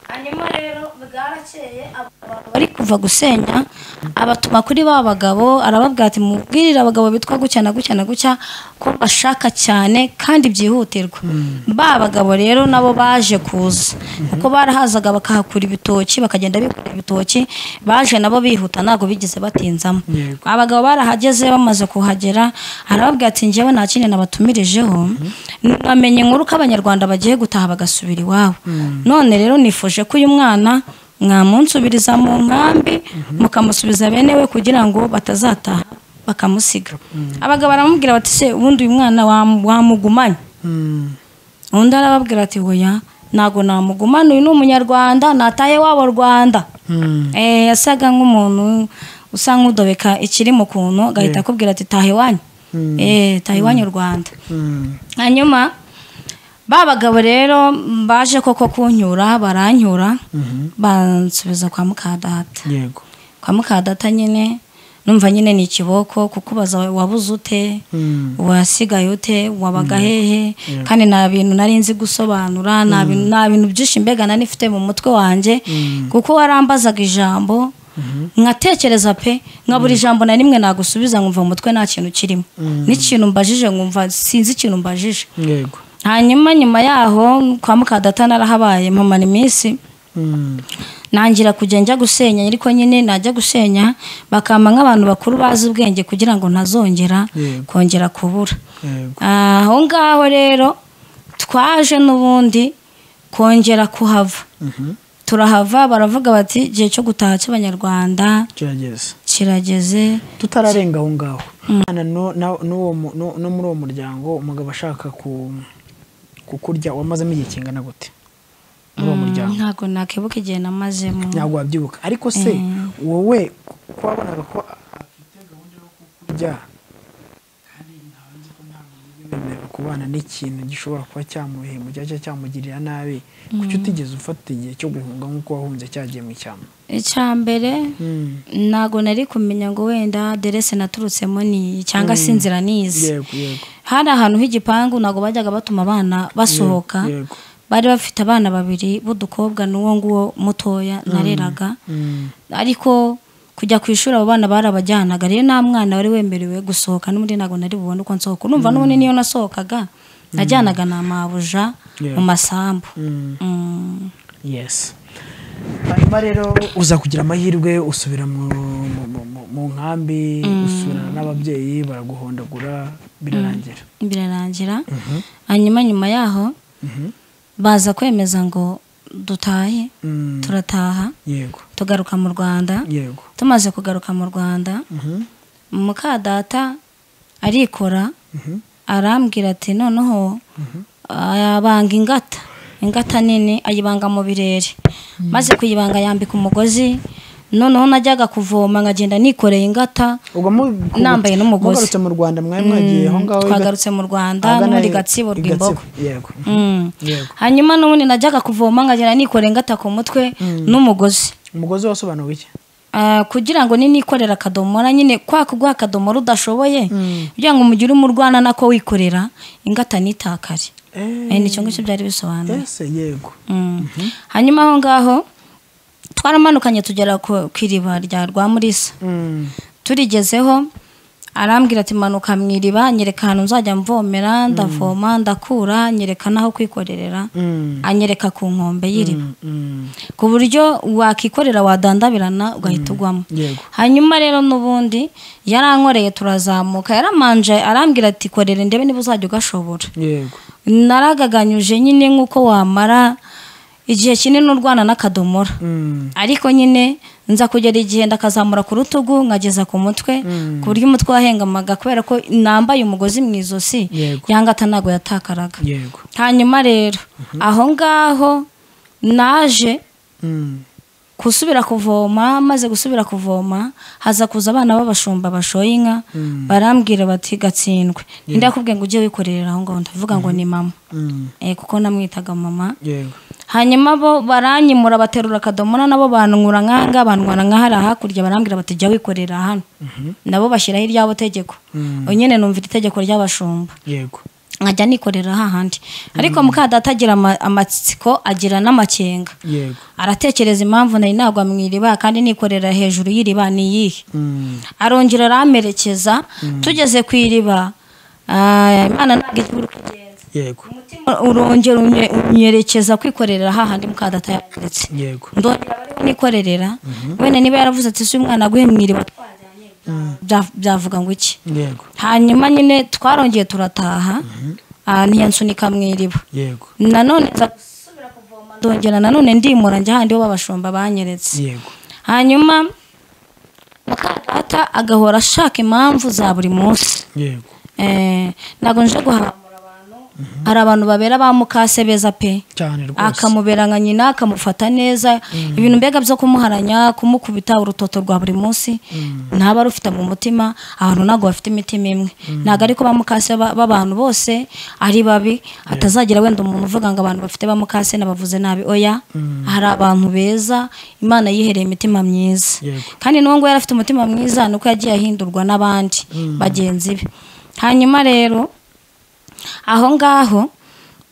hanyuma rero bwarakeye abo bantu bari kuva gusenya abatuma kuri ba bagabo arababwira ati mubwirire abagabo bitwa gutya na gutya na gutya ko bashaka cyane kandi byihutirwa ba bagabo rero nabo baje kuza kuko barahazaga bakahakura ibitoki bakagenda bikura ibitoki baje nabo bihuta ntabwo bigeze batinzamo Yego. abagabo barahageze bamaze kuhagera arababwira ati njyewe nta kindi nabatumirijeho namenye inkuru ko abanyarwanda bagiye gutaha bagasubira iwabo none rero nifuje ko uyu mwana mwamunsubiriza mu nkambi mukamusubiza bene we kugira ngo batazataha bakamusiga abagabo baramubwira bati se ubundi uyu mwana wam- wamugumanye undi arababwira ati oya ntabwo namugumana uyu ni umunyarwanda nataye wabo rwanda Eh, yasaga nk'umuntu usa nk'udobeka ikiri mu kuntu agahita akubwira ati taha iwanyu Eh, taha iwanyu rwanda hanyuma ba bagabo rero mm, baje koko kunyura baranyura bansubiza kwa mukadata yego kwa mukadata nyine numva nyine ni ikiboko kukubaza wabuze ute wasigaye ute wabaga hehe kandi nta bintu nari nzi gusobanura nta bintu nta bintu byinshi mbega nari nifite mu mutwe wanjye kuko warambazaga ijambo nkatekereza pe nka buri jambo na rimwe nagusubiza nkumva mu mutwe nta kintu kirimo n'ikintu mbajije nkumva sinzi ikintu mbajije yego hanyuma nyuma yaho kwa mukadata narahabaye mpamara iminsi nangira kujya njya gusenya ariko nyine najya gusenya bakampa nk'abantu bakuru bazi ubwenge kugira ngo ntazongera Yego. kongera kubura yego aho ngaho rero twaje n'ubundi kongera kuhava turahava baravuga bati igihe cyo gutaha cy'abanyarwanda kirageze kirageze tutararenga aho ngaho umwana no- na- n'uwo mu- no no muri uwo muryango umugabo ashaka ku kukurya wamazemo igihe kingana gute muri uwo muryango ntabwo nakibuka igihe namazemo ntabwo wabyibuka ariko se wowe ko wabonaga ko afite gahunda yo kukurya wemerewe kubana n'ikintu gishobora kuba cyamuhemukira cyangwa cyamugirira nabi kuki utigeze ufata igihe cyo guhunga nk'uko wahunze cyagiye mu ishyamba icya mbere ntabwo nari kumenya ngo wenda derese naturutsemo ni iyi cyangwa se inzira ni izi yego yego hari ahantu h'igipangu ntabwo bajyaga batuma abana basohoka yego bari bafite abana babiri b'udukobwa n'uwo nguwo mutoya nareraga ariko kujya ku ishuri abo bana barabajyanaga rero nta mwana wari wemerewe gusohoka n'undi ntabwo nari bubone uko nsohoka numva n'ubundi niyo nasohokaga najyanaga na mabuja mu masambu Mm. yes hanyuma rero uza kugira amahirwe usubira mu, mu, mu, mu- mu nkambi usubirana n'ababyeyi baraguhondagura birarangira birarangira hanyuma nyuma yaho baza kwemeza ngo dutahe Mm, turataha yego tugaruka mu rwanda yego tumaze kugaruka mu rwanda mukadata arikora arambwira ati noneho abanga ingata ingata nini ayibanga mu birere maze kuyibanga yambika umugozi noneho najyaga kuvoma nkagenda nikoreye ingata ubwo mu- Nambaye n'umugozi. mugarutse mu rwanda mwari mwagiye aho ngaho i Gat- twagarutse mu rwanda ahagana muri i- i gatsibo rwimbogo Gatsibo, yego Mm. Yego. hanyuma n'ubundi najyaga kuvoma nkagenda nikoreye ngata ku mutwe n'umugozi umugozi wasobanuwe iki Ah, kugira ngo ninikorera akadomora nyine kwa kuguha akadomora udashoboye kugira ngo umugire umurwana nako wikorera ingata nitakare Eh, Eh, nicyo ngicyo byari bisobanuye ese yego Mm. hanyuma aho ngaho twaramanukanye tugera ku ku iriba rya rwamurisa Mm, turigezeho arambwira ati manuka mu iriba nyereka ahantu nzajya mvomera ndavoma ndakura nyereka n'aho kwikorerera mm, anyereka ku nkombe y'iriba mm, ku buryo wakikorera wadandabirana ugahita ugwamo yego hanyuma rero n'ubundi yarankoreye turazamuka yaramanje arambwira ati korera ndebe niba uzajya ugashobora yego naragaganyuje nyine nk'uko wamara igihe kinini urwana n'akadomora Mm, ariko nyine nza kugera igihe ndakazamura ku rutugu nkageza ku mutwe ku buryo umutwe wahengamaga kubera ko nambaye umugozi mu izosi Yego. yangata ntabwo yatakaraga yego hanyuma rero aho ngaho naje Mm. gusubira kuvoma maze gusubira kuvoma haza kuza abana b'abashumba bashoye inka barambwira bati gatsindwe ninde yakubwiye ngo ujye wikorera aho ngaho ndavuga ngo ni mama Mm. Eh, kuko namwitaga mama Yewe. hanyuma bo baranyimura baterura akadomora nabo bantungura nk'ahangaha bantwara nk'ahari hakurya barambwira bati jya wikorera hano nabo bashyiraho iryabo tegeko ubu nyine numva iri tegeko ry'abashumba Yego. nkajya nikorera hahandi ariko muka data agira ama- amatsiko agira n'amakenga Yego. aratekereza impamvu nari nagwa mu iriba kandi nikorera hejuru y'iriba ni iyihe Mm. arongera aramerekeza tugeze ku iriba ah, imana ntabwo igihe kugenza Yego. umutima urongera unye- unyerekeza kwikorera hahandi mukadata yakomeretse Yego. ndongera bariho nikorerera wenda niba yaravuze ati si umwana aguhe mu iriba twajyanye bya- byavuga ngo iki Yego. hanyuma nyine twarongeye turataha ah, ntiyansunika mu iriba Yego. nanone nza gusubira kuvoma ndongera nanone ndimura njya handi ho babashumba banyeretse Yego. hanyuma mukadata agahora ashaka impamvu za buri munsi Yego. Eh, ntabwo nje guhamura abantu hari abantu babera ba mukase beza pe Cyane rwose. akamubera nka nyina akamufata neza ibintu mbega byo kumuharanya kumukubita urutoto rwa buri munsi ntaba rufite mu mutima abantu ntabwo bafite imitima imwe ntabwo ariko ba mukase ba- b'abantu bose ari babi hatazagira wenda umuntu uvuga ngo abantu bafite ba mukase nabavuze nabi oya hari abantu beza imana yihereye imitima myiza Yego. kandi n'uwo nguwo yari afite umutima mwiza ni uko yagiye ahindurwa n'abandi bagenzi be hanyuma rero aho ngaho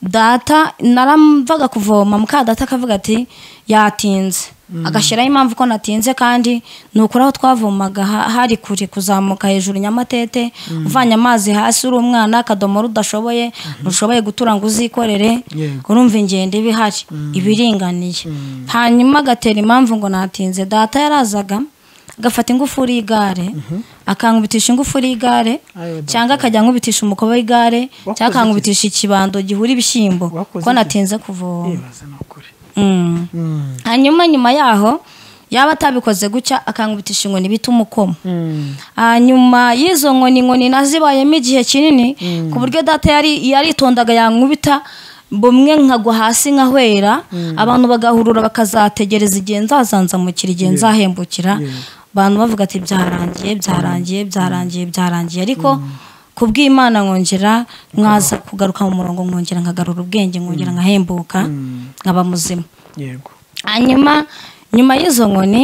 data naramvaga kuvoma muka data akavuga ati yatinze agashyiraho impamvu ko natinze kandi ni ukuri aho twavomaga ha- hari kure kuzamuka hejuru nyamatete uvanye amazi hasi uri umwana akadomora udashoboye ntushoboye gutura ngo uzikorere Yego. urumva ingendo iba ihari iba iringaniye hanyuma agatera impamvu ngo natinze data yarazaga agafata ingufuri y'igare akankubitisha ingufuri y'igare Ayo data. cyangwa akajya nkubitisha umukoba w'igare Wakoze cyangwa akankubitisha ikibando gihura ibishyimbo Wakoze ko iki? natinze kuvoma Ibaze n'ukuri. Mm. Mm. hanyuma nyuma yaho yaba atabikoze gutya akankubitisha inkoni bita umukomo Mm. hanyuma y'izo nkoni inkoni nazibayemo igihe kinini ku buryo data yari yaritondaga yankubita bumwe nkagwa hasi nkahwera abantu bagahurura bakazategereza igihe nzazanzamukira igihe nzahembukira abantu bavuga ati byarangiye byarangiye byarangiye byarangiye ariko ku bw'imana nkongera mwaza kugaruka mu murongo nkongera nkagarura ubwenge nkongera nkahembuka nkaba muzima Yego. hanyuma nyuma y'izo nkoni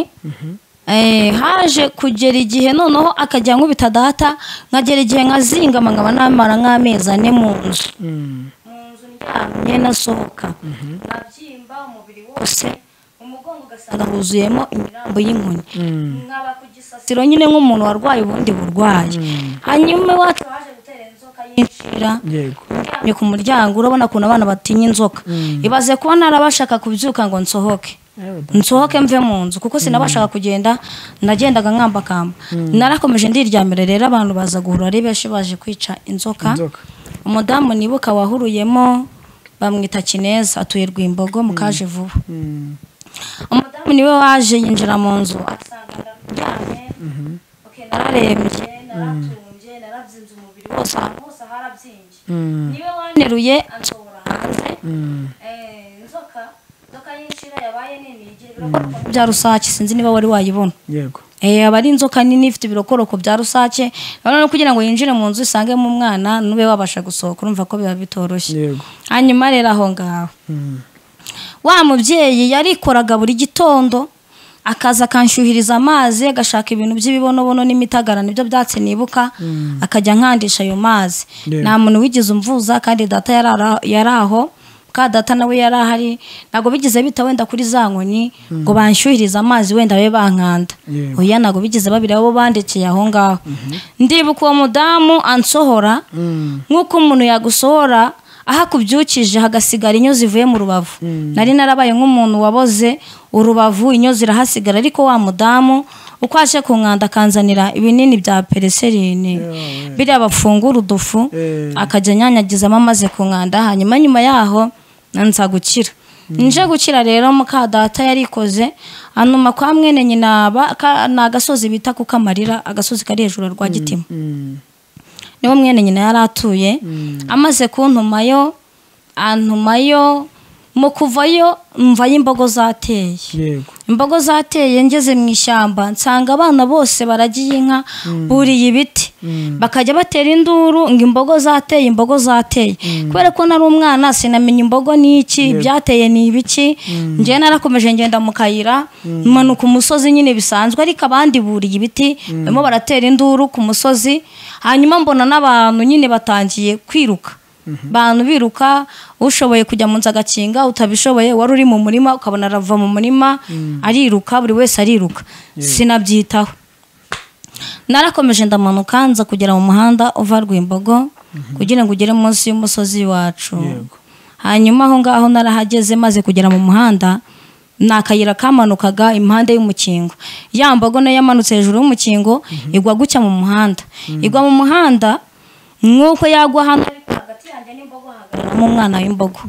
eh, haje kugera igihe noneho akajya nkubita data nkagera igihe nkazingama nkaba namara nk'amezi ane mu nzu Mm. ndyamye nasohoka nkabyimba umubiri wose umugongo ugasanga huzuyemo imirambo y'inkoni nkaba ku gisasiro nyine nk'umuntu warwaye ubundi burwayi hanyuma iwacu haje gutera inzoka y'inshira Yego. uryamye ku muryango urabona ukuntu abana batinya inzoka ibaze kuba narabashaka kubyuka ngo nsohoke Yewe data. nsohoke mve mu nzu kuko sinabashaka kugenda nagendaga nkambakamba narakomeje ndiryamira rero abantu baza guhura ari benshi baje kwica inzoka Inzoka. umudamu nibuka wahuruyemo bamwita kineza atuye rwimbogo mukaje vuba Mm. umudamu niwe waje yinjira mu nzu asanga ndaryamye Okay, nararembye naratumbye narabyimbye umubiri wose ahantu hose harabyimbye niwe waneruye ansohora hanze Eh, inzoka inzoka y'inshira yabaye nini igira ibirokoko bya rusake sinzi niba wari wayibona Yego. Eh, aba ari inzoka nini ifite ibirokoroko bya rusake noneho kugira ngo yinjire mu nzu isangemo umwana nube wabasha gusohoka urumva ko biba bitoroshye Yego. hanyuma rero aho ngaho Mm. wa mubyeyi yarikoraga buri gitondo akaza akanshyuhiriza amazi agashaka ibintu by'ibibonobono n'imitagara nibyo byatsi nibuka akajya nkandisha ayo mazi Yeah. nta muntu wigeze umvuza kandi data yari ara- yari aho ka data nawe yari ahari ntabwo bigeze bita wenda kuri za nkoni ngo banshyuhirize amazi wenda babe bankanda Yeah. oya ntabwo bigeze babiri abo bandikeye aho ngaho ndibuka uwo mudamu ansohora Mm. nk'uko umuntu yagusohora aho akubyukije hagasigara inyo zivuye mu rubavu nari narabaye nk'umuntu waboze urubavu inyo zirahasigara ariko wa mudamu uko aje ku nkanda akanzanira ibinini bya pereserine biriya bafungura udufu Eh. akajya anyanyagizamo amaze ku nkanda hanyuma nyuma yaho nza gukira nje gukira rero muka data yarikoze anuma kwa mwene nyina ba- ka- ni agasozi bita ku kamarira agasozi kari hejuru ya rwagitima Mm. niwo mwene nyina yari atuye amaze kuntumayo antumayo mu kuvayo mvayo imbogo zateye yego imbogo zateye ngeze mu ishyamba nsanga abana bose baragiye inka buriye ibiti bakajya batera induru ngo imbogo zateye imbogo zateye kubera ko nari umwana sinamenya imbogo ni iki ibyateye ni ibiki njyewe narakomeje ngenda mu kayira manuka umusozi nyine bisanzwe ariko abandi buriye ibiti barimo baratera induru ku musozi hanyuma mbona n'abantu nyine batangiye kwiruka bantu biruka ushoboye kujya mu nzu agakinga utabishoboye wari uri mu murima ukabona arava mu murima ariruka buri wese ariruka sinabyitaho narakomeje ndamanuka nza kugera mu muhanda uva rwimbogo kugira ngo ugere munsi y'umusozi wacu hanyuma aho ngaho narahageze maze kugera mu muhanda ni akayira kamanukaga impande y'umukingo ya mbogo nayo yamanutse hejuru y'umukingo igwa gutya mu muhanda igwa mu muhanda nk'uko yagwa hano ariko hagati yanjye n'imbogo hahagaragaramo umwana w'imbogo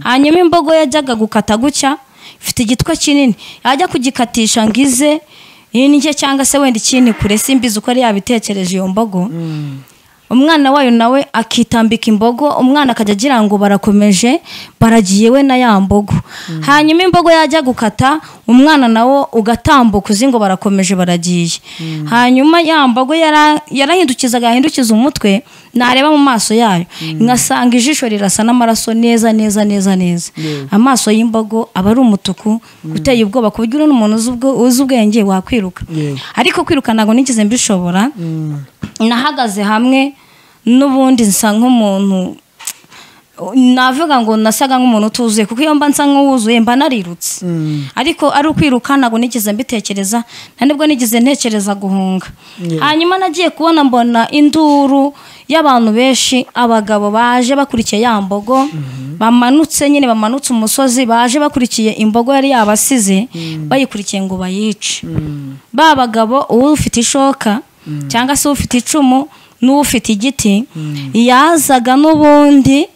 hanyuma imbogo yajyaga gukata gutya ifite igitwe kinini yajya kugikatisha ngo ize indye cyangwa se wenda ikindi kure simbizi uko yari yabitekereje iyo mbogo umwana wayo nawe akitambika imbogo umwana akajya agira ngo barakomeje baragiye we na ya mbogo hanyuma imbogo yajya gukata umwana nawo ugatambuka uzi ngo barakomeje baragiye hanyuma ya mbogo yara- yarahindukizaga yahindukiza umutwe nareba mu maso yayo nkasanga ijisho rirasa n'amaraso neza neza neza neza amaso y'imbogo aba ari umutuku uteye ubwoba ku buryo uri n'umuntu uzi ubwo- uzi ubwenge wakwiruka Yego. ariko kwiruka ntabwo nigeze mbishobora nahagaze hamwe n'ubundi nsa nk'umuntu navuga ngo nasaga nk'umuntu utuzuye kuko iyo mba nsa nk'uwuzuye mba narirutse ariko ari ukwiruka ntabwo nigeze mbitekereza nta nibwo nigeze ntekereza guhunga hanyuma nagiye kubona mbona induru y'abantu benshi abagabo baje bakurikiye ya mbogo bamanutse nyine bamanutse umusozi baje bakurikiye imbogo yari yabasize bayikurikiye ngo bayice ba bagabo uwufite ishoka cyangwa se ufite icumu n'ufite igiti yazaga n'ubundi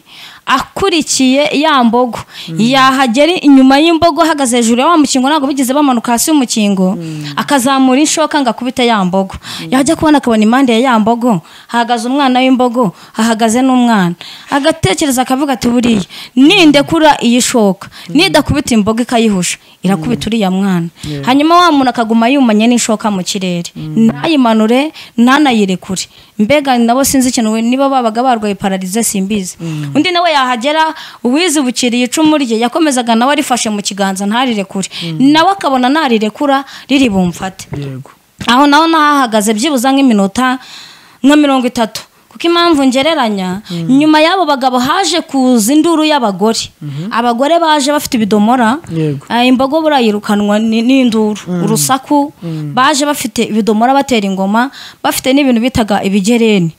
akurikiye ya mbogo yahagera inyuma y'imbogo ahagaze hejuru ya wa mukingo ntabwo bigeze bamanuka hasi y'umukingo akazamura inshoka ngo akubite ya mbogo yajya kubona akabona impande ya ya mbogo hahagaze umwana w'imbogo hahagaze n'umwana agatekereza akavuga ati buriya nindekura iyi shoka nidakubita imbogo ikayihusha irakubita uriya mwana hanyuma wa muntu akaguma yumanye n'ishoka mu kirere ntayimanure ntanayirekure mbega nabo sinzi ikintu we- niba babaga barwaye pararize simbizi undi nawe yahagera uwizibukiriye icumu rye yakomezaga nawe arifashe mu kiganza ntarirekure nawe akabona narirekura riri bumfate yego aho naho nahahagaze byibuze nk'iminota nka mirongo itatu kuko impamvu ngereranya nyuma y'abo bagabo haje kuza induru y'abagore abagore baje bafite ibidomora Yego. Ah, imbogo burayirukanwa ni- n'induru urusaku baje bafite ibidomora batera ingoma bafite n'ibintu bitaga ibigereni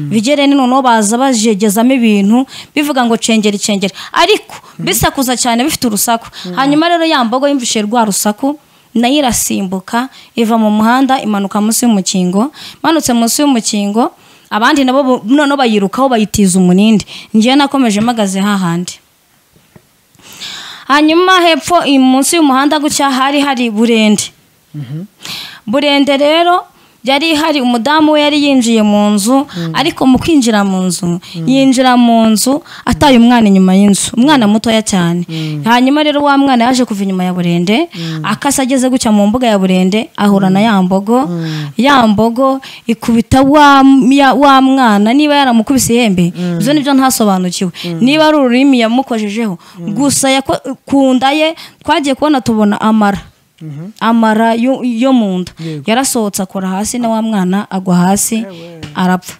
ibigereni noneho baza bajegezamo ibintu bivuga ngo cengeri cengeri ariko bisakuza cyane bifite urusaku hanyuma rero ya mbogo yumvishije rwa rusaku nayo irasimbuka iva mu muhanda imanuka munsi y'umukingo imanutse munsi y'umukingo abandi nabo bo- noneho bayirukaho bayitiza umunindi ngewe nakomeje mpagaze hahandi hanyuma hepfo i- munsi y'umuhanda gutya hari hari burende burende rero yari hari umudamu we yari yinjiye mu nzu ariko mu kwinjira mu nzu yinjira mu nzu ataye umwana inyuma y'inzu umwana mutoya cyane hanyuma rero wa mwana yaje kuva inyuma ya burende akasa ageze gutya mu mbuga ya burende ahura na ya mbogo ya mbogo ikubita wa ya- wa mwana niba yaramukubise ihembe ibyo nibyo ntasobanukiwe niba ari ururimi yamukojejeho gusa yako- ku nda ye twagiye kubona tubona amara amara yo yo mu nda yarasohotse akora hasi na wa mwana agwa hasi arapfa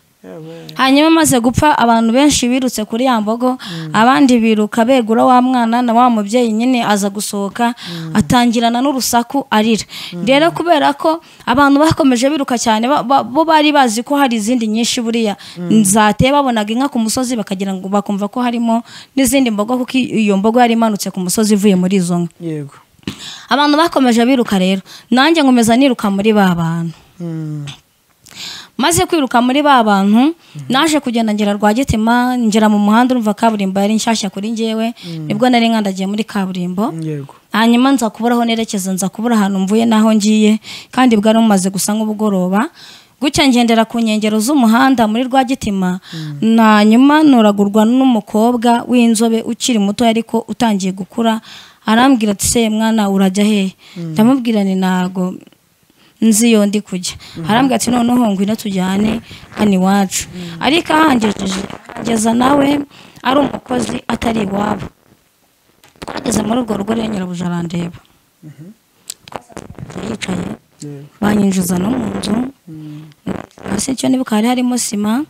hanyuma amaze gupfa abantu benshi birutse kuri ya mbogo abandi biruka begura wa mwana na wa mubyeyi nyine aza gusohoka atangirana n'urusaku arira rero kubera ko abantu bakomeje biruka cyane ba- ba- bo bari bazi ko hari izindi nyinshi buriya zateye babonaga inka ku musozi bakagira ngo bakumva ko harimo n'izindi mbogo kuko iyo mbogo yari imanutse ku musozi ivuye muri izo nka yego abantu bakomeje biruka rero nanjye nkomeza niruka muri ba bantu maze kwiruka muri ba bantu naje kugenda ngera rwagitima ngera mu muhanda urumva kaburimbo yari nshyashya kuri njyewe nibwo nari nkandagiye muri kaburimbo yego hanyuma nza kubura aho nerekeza nza kubura ahantu mvuye n'aho ngiye kandi bwari bumaze gusa nk'ubugoroba gutya ngendera ku nkengero z'umuhanda muri rwagitima hanyuma nturagurwa n'umukobwa w'inzobe ukiri muto ariko utangiye gukura arambwira ati se mwana urajya hehe ndamubwira ni ntago nzi iyo ndi kujya arambwira ati noneho ngwino tujyane hano iwacu ariko ahangejeje kugeza nawe ari umukozi atari iwabo twageze muri urwo rugo rero nyirabuja arandeba twasanze yicaye banyinjiza no mu nzu hasi icyo nibuka hari harimo sima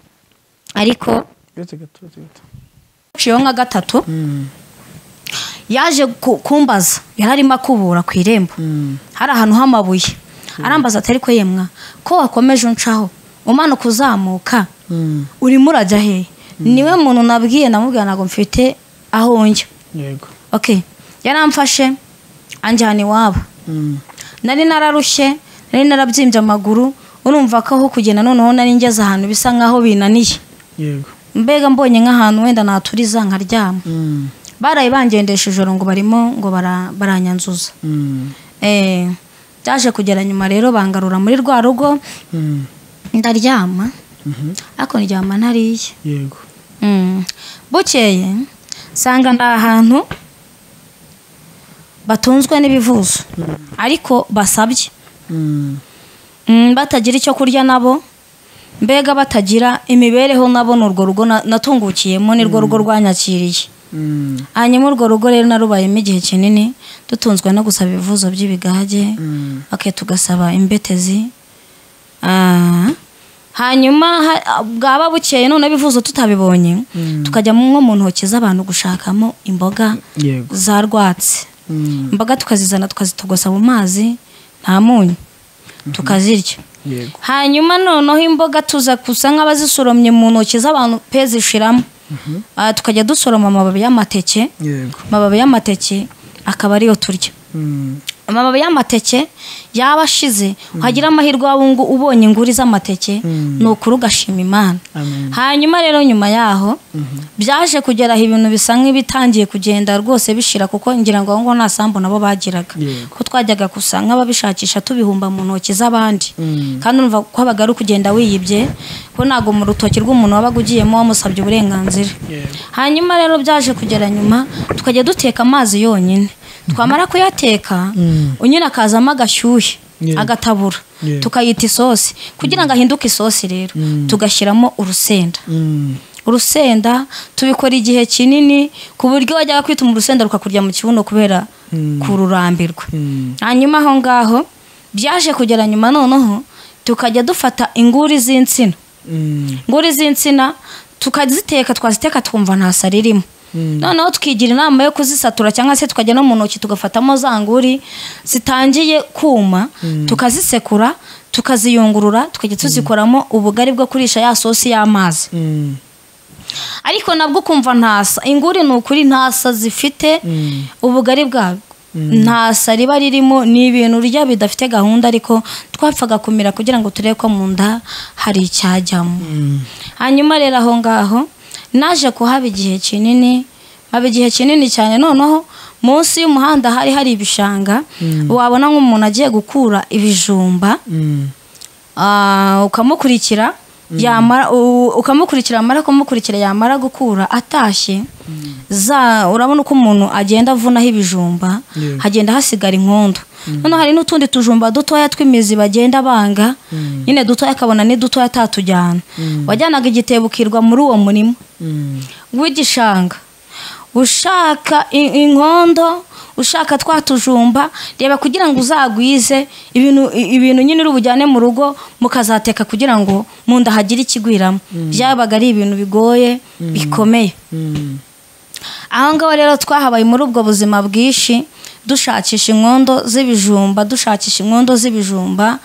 ariko Gato, gato, gato, gato. haciyeho nka gatatu yaje ku- kumbaza yari arimo akubura ku irembo hari ahantu h'amabuye arambaza atari ko yemwa ko wakomeje uncaho umanuka uzamuka Mm. urimo urajya hehe niwe muntu nabwiye namubwira ntabwo mfite aho njya yego ok yaramfashe anjyana iwabo Mm. nari nararushye nari narabyimbye amaguru urumva ko aho kugenda noneho nari ngeze ahantu bisa nk'aho binaniye yego mbega mbonye nk'ahantu wenda naturiza nkaryama Mm. baraye bangendesha ijoro ngo barimo ngo bara- baranyanzuza Mm. Eh, byaje kugera nyuma rero bangarura muri rwa rugo Mm. ndaryama Mhm. ariko ndyama ntariye yego Mm. bukeye nsanga ni ahantu batunzwe n'ibivuzo ariko basabye Mm. Mm, batagira icyo kurya nabo mbega batagira imibereho nabo ni urwo rugo na- natungukiyemo ni rwo rugo rwanyakiriye Mm. hanyuma urwo rugo rero narubayemo igihe kinini dutunzwe no gusaba ibivuzo by'ibigage Mm. okay, tugasaba imbetezi Ah, hanyuma ha- bwaba bukeye none bivuze tutabibonye tukajya nko mu ntoki z'abantu gushakamo imboga yego za rwatsi Mm. imboga tukazizana tukazitogosa mu mazi nta munyu tukazirya yego hanyuma noneho imboga tuza gusa nk'abazisoromye mu ntoki z'abantu pe zishiramo Ah, tukajya dusoroma amababi y'amateke yego amababi y'amateke akaba ariyo turya Mm. amababi y'amateke yaba ashize wagira amahirwe waba ungu- ubonye inguri z'amateke Mm. ni ukuri ugashima imana amen hanyuma rero nyuma yaho byaje kugera aho ibintu bisa nk'ibitangiye kugenda rwose bishira kuko ngira ngo aho ngaho nta sambu nabo bagiraga Yego. ko twajyaga gusa nk'ababishakisha tubihumba mu ntoki z'abandi Mm. kandi urumva ko habaga ari ukugenda wiyibye ko ntabwo mu rutoki rw'umuntu wabaga ugiyemo wamusabye uburenganzira Yego. hanyuma rero byaje kugera nyuma tukajya duteka amazi yonyine twamara kuyateka unyine akazamo agashyushye Yego. agatabura Yego. tukayita isosi kugira ngo ahinduke isosi rero tugashyiramo urusenda Mm. urusenda tubikora igihe kinini ku buryo wajyaga kwituma urusenda rukakurya mu kibuno kubera kururambirwa Mm. hanyuma aho ngaho byaje kugera nyuma noneho tukajya dufata inguri z'insina Mm. nguri z'insina tukaziteka twaziteka twumva nta sari irimo noneho tukigira inama yo kuzisatura cyangwa se tukajya no mu ntoki tugafatamo za nguri zitangiye kuma tukazisekura tukaziyungurura tukajya tuzikoramo ubugari bwo kurisha ya sosi y'amazi Mm. ariko nabwo ukumva ntasa inguri ni ukuri ntasa zifite Mm. ubugari bwabwo ntasa riba ririmo ni ibintu urya bidafite gahunda ariko twapfaga kumira kugira ngo turebe ko mu nda hari icyajyamo hanyuma rero aho ngaho naje kuhaba igihe kinini haba igihe kinini cyane noneho munsi y'umuhanda hari hari ibishanga wabona nk'umuntu agiye gukura ibijumba Mm. Ah, ukamukurikira yamara u- ukamukurikira yamara kumukurikira yamara gukura atashye za urabona uko umuntu agenda avunaho ibijumba Yeah. hagenda hasigara inkondo noneho hari n'utundi tujumba dutoya tw'imizi bagenda banga nyine dutoya akabona ni dutoya atatujyana wajyanaga igitebo ukirwa muri uwo murima Mm. w'igishanga ushaka in- inkondo ushaka twa tujumba reba kugira ngo uzagwize ibintu i- ibintu nyine uri bujyane mu rugo mukazateka kugira ngo mu nda hagire ikigwiramo byabaga ari ibintu bigoye bikomeye Mm. aho ngaho rero twahabaye muri ubwo buzima bwinshi dushakisha inkondo z'ibijumba dushakisha inkondo z'ibijumba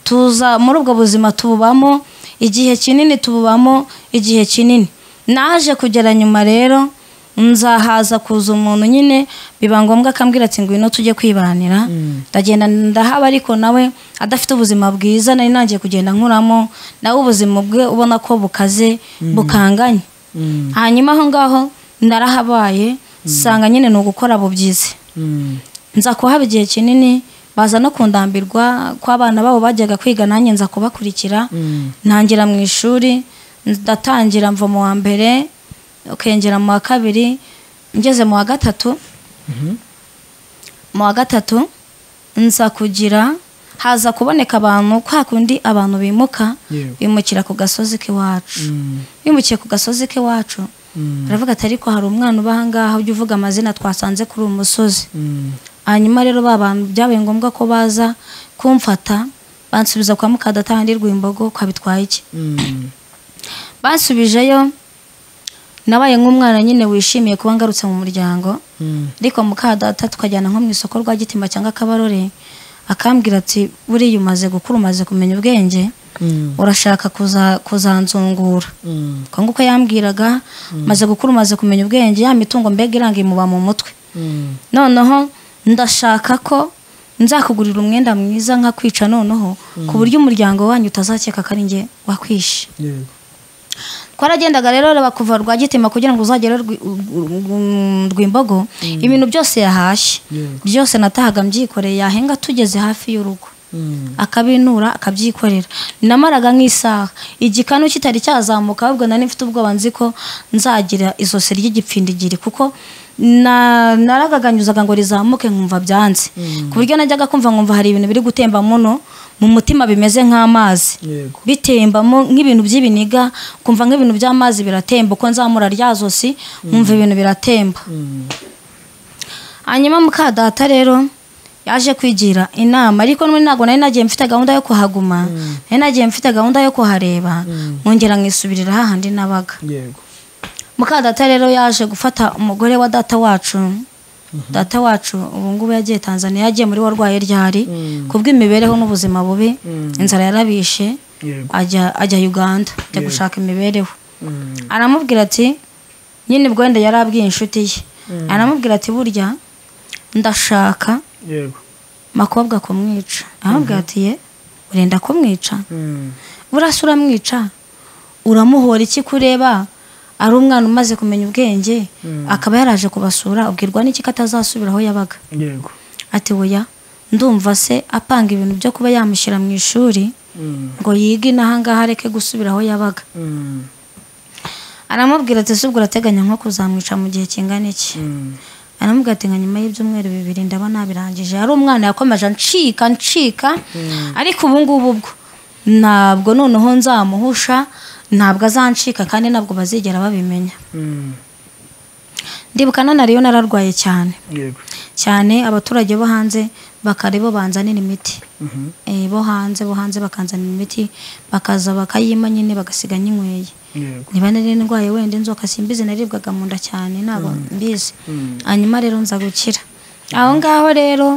tuza muri ubwo buzima tububamo igihe kinini tububamo igihe kinini naje kugera nyuma rero nzahaza kuza umuntu nyine biba ngombwa akambwira ati ngwino tujye kwibanira ndagenda ndahaba ariko nawe adafite ubuzima bwiza nari nangiye kugenda nkuramo nawe ubuzima bwe ubona ko bukaze bukanganye Mm. hanyuma aho ngaho ndarahabaye nsanga nyine ni ugukora bubyize Mm. nza kuhaba igihe kinini baza no kundambirwa ko abana babo bajyaga kwiga nanjye nza kubakurikira ntangira mu ishuri ndatangira mva mu wa mbere ukengera mu wa kabiri ngeze mu wa gatatu mu wa gatatu nza kugira haza kuboneka abantu kwa kundi abantu bimuka Yewe. bimukira ku gasozi k'iwacu bimukiye ku gasozi k'iwacu aravuga ati ariko hari umwana uba aha ngaha ujya uvuga amazina twasanze kuri uyu musozi hanyuma rero ba bantu byabaye ngombwa ko baza kumfata bansubiza kwa mukadata wandi rwimbogo kwa bitwaye iki bansubijeyo nabaye nk'umwana nyine wishimiye kuba ngarutse mu muryango ariko muka data tukajyana nko mu isoko rwa gitima cyangwa kabarore akambwira ati buriya umaze gukura umaze kumenya ubwenge urashaka kuza kuzanzungura uko nguko yambwiraga maze gukura umaze kumenya ubwenge ya mitungo mbega iranga imuba mu mutwe noneho ndashaka ko nzakugurira umwenda mwiza nka kwica noneho ku buryo umuryango wanyu utazakeka ko ari njye wakwishe twaragendaga rero reba kuva rwagitima kugira ngo uzagere Rwi- Rwi- rwimbogo ibintu byose yahashye byose natahaga mbyikoreye yahenga tugeze hafi y'urugo akabinura akabyikorera namaraga nk'isaha igikanu kitari cyazamuka ahubwo nari mfite ubwoba nzi ko nzagira izosi ry'igipfindigiri kuko na- naragaganyuzaga ngo rizamuke nkumva byanze ku buryo najyaga kumva nkumva hari ibintu biri gutemba muno mu mutima bimeze nk'amazi Yego. bitembamo nk'ibintu by'ibiniga kumva nk'ibintu by'amazi biratemba uko nzamura rya zosi nkumva ibintu biratemba hanyuma muka data rero yaje kwigira inama ariko n'ubundi ntabwo nari nagiye mfite gahunda yo kuhaguma nari nagiye mfite gahunda yo kuhareba nkongera nkisubirira hahandi nabaga yego muka data rero yaje gufata umugore wa data wacu data wacu ubu ngubu yagiye tanzania yagiye muri warwaye ryari kubw'imibereho n'ubuzima bubi inzara yarabishe yego ajya ajya uganda ajya Yego. gushaka imibereho Mm. aramubwira ati nyine ubwo wenda yari abwiye inshuti ye aramubwira ati burya ndashaka yego makobwa kumwica aramubwira ati ye urenda kumwica Mm. burasa uramwica uramuhora iki kureba ari umwana umaze kumenya ubwenge akaba yaraje kubasura ubwirwa n'iki ko atazasubira aho yabaga yego ati oya ndumva se apanga ibintu byo kuba yamushyira mu ishuri Mm. ngo yige inahangaha areke gusubira aho yabaga Mm. aramubwira ati subwo urateganya nko kuzamwica mu gihe kingana iki Mm. aramubwira ati nka nyuma y'ibyumweru bibiri ndaba nabirangije yari umwana yakomeje ncika ncika ariko ubu ngubu bwo ntabwo noneho nzamuhusha ntabwo azancika kandi ntabwo bazigera babimenya Mm. ndibuka nanariyo nararwaye cyane yego cyane abaturage bo hanze bakari bo banzanira imiti Mhm. Eh, bo hanze bo hanze bakanzanira imiti bakaza bakayima nyine bagasiga nyinyweye yego niba nari ndwaye wenda inzoka simbizi naribwaga mu nda cyane ntabwo mbizi hanyuma rero nza gukira aho ngaho rero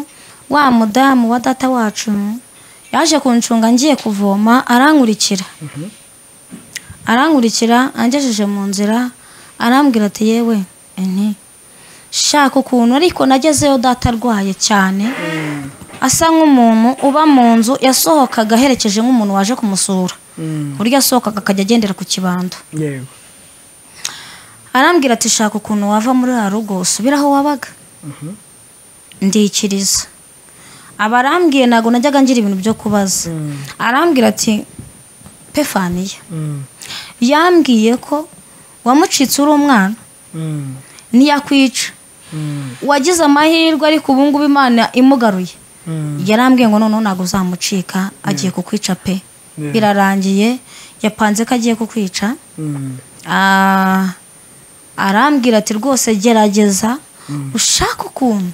wa mudamu wa data wacu yaje kuncunga ngiye kuvoma arankurikira arankurikira angejeje mu nzira arambwira ati yewe nti shaka ukuntu ariko nagezeyo data arwaye cyane asa nk'umuntu uba mu nzu yasohokaga aherekeje nk'umuntu waje kumusura Mm. ku buryo yasohokaga akajya agendera ku kibando yego arambwira ati shaka ukuntu wava muri uriya rugo usubire aho wabaga ndikiriza aba arambwiye ntabwo najyaga ngira ibintu byo kubaza arambwira ati pefaniya Mm. yambwiye ko wamucitse uri umwana Mm. ntiyakwica Mm. wagize amahirwe ariko ubu ngubu imana imugaruye Mm. yarambwiye ngo noneho ntabwo uzamucika agiye kukwica pe Yeah. birarangiye yapanze ko agiye kukwica Mm. Ah, arambwira ati rwose gerageza ushake ukuntu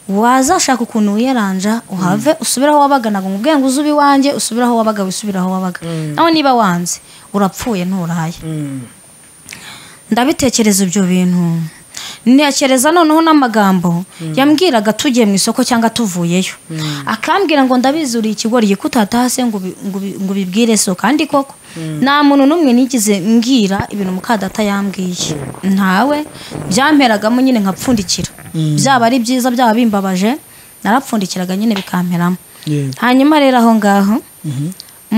wazashaka ukuntu wiyaranja uhave usubire aho wabaga ntabwo nkubwiye ngo uze uba iwanjye usubire aho wabaga wisubire aho wabaga nawe niba wanze urapfuye nturaye Mm. ndabitekereza ibyo bintu ntekereza noneho n'amagambo yambwiraga tugiye mu isoko cyangwa tuvuyeyo akambwira ngo ndabizi uri ikigori ko utatase ngo ubi- ngo ubi- ngo ubibwire so kandi koko nta muntu n'umwe nigize mbwira ibintu mukadata yambwiye ntawe byamperagamo nyine nkapfundikira byaba ari byiza byaba bimbabaje narapfundikiraga nyine bikamperamo yego hanyuma rero aho ngaho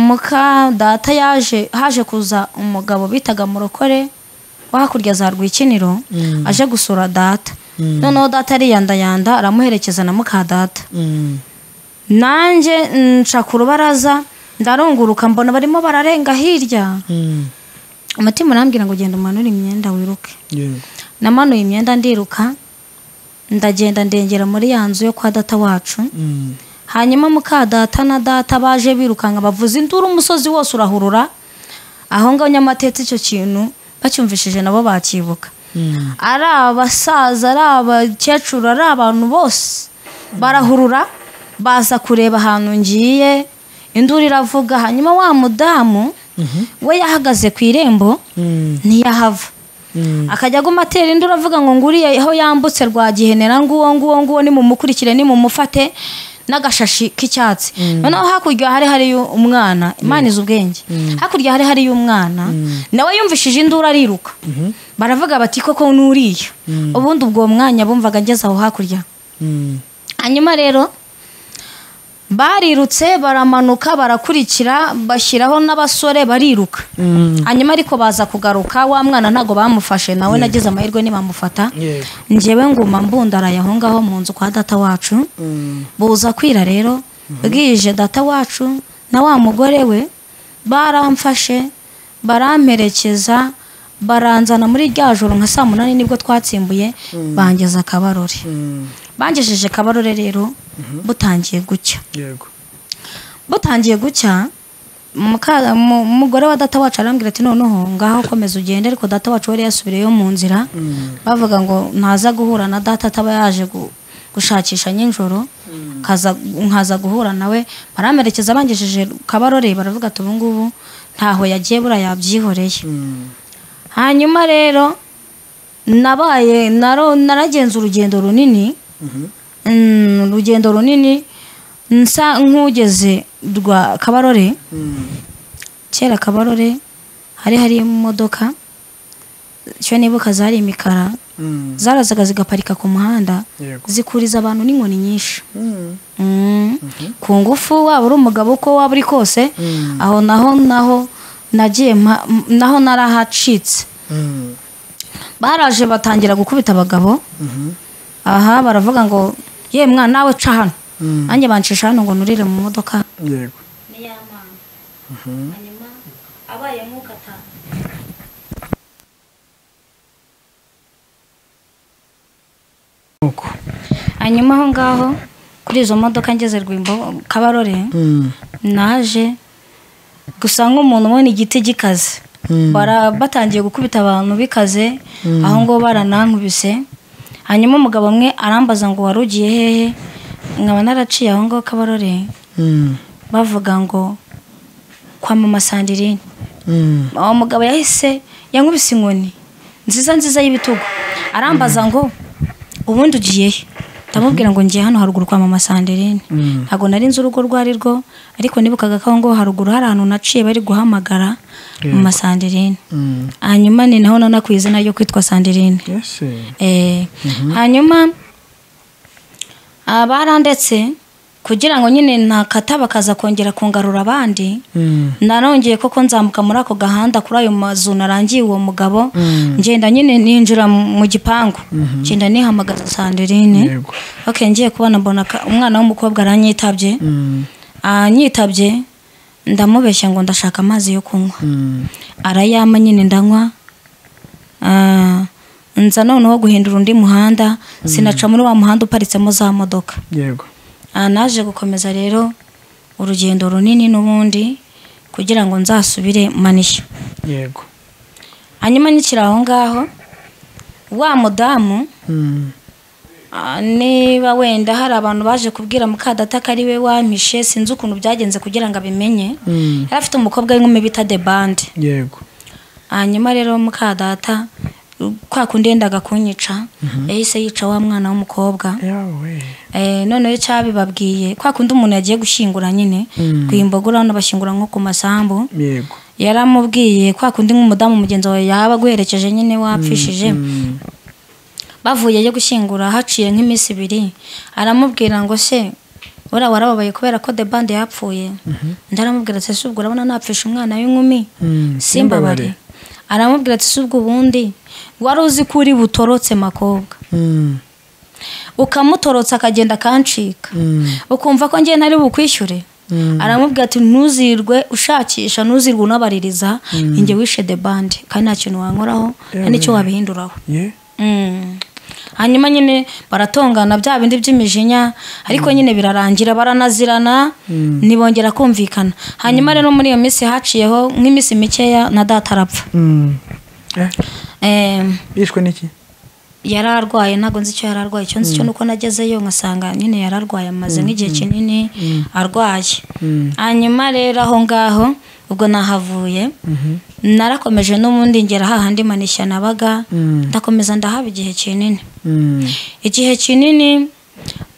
muka data yaje haje kuza umugabo bitaga murokore wo hakurya za rwikiniro aje gusura data noneho data ariyandayanda aramuherekeza na muka data Mm. nanjye nca ku rubaraza ndarunguruka mbona barimo bararenga hirya Mm. umutima urambwira ngo genda umanure imyenda wiruke Yeah. namanuye imyenda ndiruka ndagenda ndengera muri ya nzu yo kwa data wacu Mm. hanyuma muka data na data baje birukanka bavuza induru umusozi wose urahurura aho ngaho nyamatetse icyo kintu bacyumvishije nabo bakibuka Mm. ari abasaza ari abakecuru ari abantu bose barahurura baza kureba ahantu ngiye induru iravuga hanyuma wa mudamu we yahagaze ku irembo Mm. ntiyahava Mm. akajya aguma atera induru avuga ngo nguriye aho yambutse rwa gihenera nguwo nguwo nguwo nimumukurikire nimumufate n'agashashi k'icyatsi noneho hakurya hari hariyo umwana imana izi ubwenge hakurya hari hariyo umwana nawe yumvishije induru ariruka baravuga bati koko n'uriya ubundi ubwo mwanya bumvaga ngeze aho hakurya Mm. hanyuma rero barirutse baramanuka barakurikira bashyiraho n'abasore bariruka hanyuma ariko baza kugaruka wa mwana ntabwo bamufashe nawe nagize amahirwe ntibamufata Yeah. njyewe nguma mbundaraye aho ngaho mu nzu kwa data wacu Mm. buza kwira rero bwije data wacu na wa mugore we baramfashe baramperekeza baranzana muri rya joro nka saa munani nibwo twatsimbuye bangeza akabarore Mm. bangejeje kabarore rero butangiye gucya Yego. butangiye gucya muka- mu- umugore wa data wacu arambwira ati noneho ngaho komeza ugende ariko data wacu yari yasubireyo mu nzira bavuga ngo ntaza guhura na data ataba yaje gu- gushakisha nijoro kaza- nkaza guhura nawe baramerekeza bangejeje kabarore baravuga ati ubu ngubu ntaho yagiye buriya yabyihoreye Mm. hanyuma rero nabaye naro- naragenze urugendo runini Mm, urugendo runini nsa nk'ugeze rwa kabarore Mm. kera kabarore hari hari imodoka icyo nibuka zari imikara Mm. zarazaga zigaparika ku muhanda Yego. zikuriza abantu n'inkoni nyinshi Mm. Mm. ku ngufu waba uri umugabo uko waba uri kose Mm. aho naho naho nagiye mpa- m- naho narahacitse Mm. baraje batangira gukubita abagabo aha baravuga ngo ye mwana nawe ca hano Mm. nanjye bancisha hano ngo nurire mu modoka Yego. Uko. hanyuma aho ngaho kuri izo modoka ngeze rwimbo kabarore Mm. naje gusa nk'umuntu ubona igiti gikaze Bara- batangiye gukubita abantu bikaze aho ngo baranankubise hanyuma umugabo umwe arambaza ngo wari ugiye hehe nkaba naraciye aho ngaho kabarore Mm. bavuga ngo kwa mama sandirine Mm. uwo mugabo yahise yankubise inkoni nziza nziza y'ibitugu arambaza ngo ubundi ugiye he ndamubwira ngo ngiye hano haruguru kwa mama sandirine ntabwo nari nzi urugo rwo ari rwo ariko nibukaga ko aho ngaho haruguru hari ahantu naciye bari guhamagara mama sandirine Mm. hanyuma ni naho nana ku izina ryo kwitwa sandirine Yes. eh. Eh, hanyuma abarandetse kugira ngo nyine ntakata bakaza kongera kungarura abandi Mm. narongeye koko nzamuka muri ako gahanda kuri ayo mazu narangiye uwo mugabo Mm. ngenda nyine ninjira mu mu gipangu ngenda nihamagaza sandirine Yego. ok ngiye kubona mbona ka- umwana w'umukobwa aranyitabye Mm. anyitabye ndamubeshya ngo ndashaka amazi yo kunywa Mm. arayama nyine ndanywa Ah, nza noneho guhindura undi muhanda sinaca muri wa muhanda uparitsemo za modoka Yego. Ah, naje gukomeza rero urugendo runini n'ubundi kugira ngo nzasubire manishya Yego. hanyuma nyikira aho ngaho wa mudamu Mm. ah, niba wenda hari abantu baje kubwira mukadata ko ari we wampishe sinzi ukuntu byagenze kugira ngo abimenye Mm. yari afite umukobwa w'inkumi bita de bande Yego. hanyuma rero mukadata kwa kundi yendaga kunyica yahise yica wa mwana w'umukobwa Yawe. Eh, noneho icyabibabwiye kwa kundi umuntu yagiye gushyingura nyine Mm. ku imbogora hano bashyingura nko ku masambu Yego. yaramubwiye kwa kundi nk'umudamu mugenzi wawe yaba aguherekeje nyine wapfishije Mm. bavuye yo gushyingura haciye nk'iminsi ibiri aramubwira ngo se uriya warababaye kubera ko de bande yapfuye ndaramubwira ati ese ubwo urabona napfisha umwana w'inkumi Mm. simbabare aramubwira ati si ubwo ubundi wari uzi ko uri butorotse makobwa ukamutorotsa akagenda akancika ukumva ko njye ntari bukwishyure aramubwira ati ntuzirwe ushakisha ntuzirwe unabaririza njye wishe de bande kandi nta kintu wankoraho nta n'icyo wabihinduraho ye Mm. hanyuma nyine baratongana bya bindi by'imijinya ariko nyine birarangira baranazirana ntibongera kumvikana hanyuma rero muri iyo minsi haciyeho nk'iminsi mikeya na data arapfa Mm. Eh, Eh, bishwe n'iki yari arwaye ntabwo nzi icyo yari arwaye icyo nzi cyo nuko nagezeyo nkasanga nyine yari arwaye amaze nk'igihe kinini arwaye hanyuma rero aho ngaho ubwo nahavuye narakomeje n'ubundi ngera hahandi manishya nabaga ndakomeza ndahaba igihe kinini Mm. igihe kinini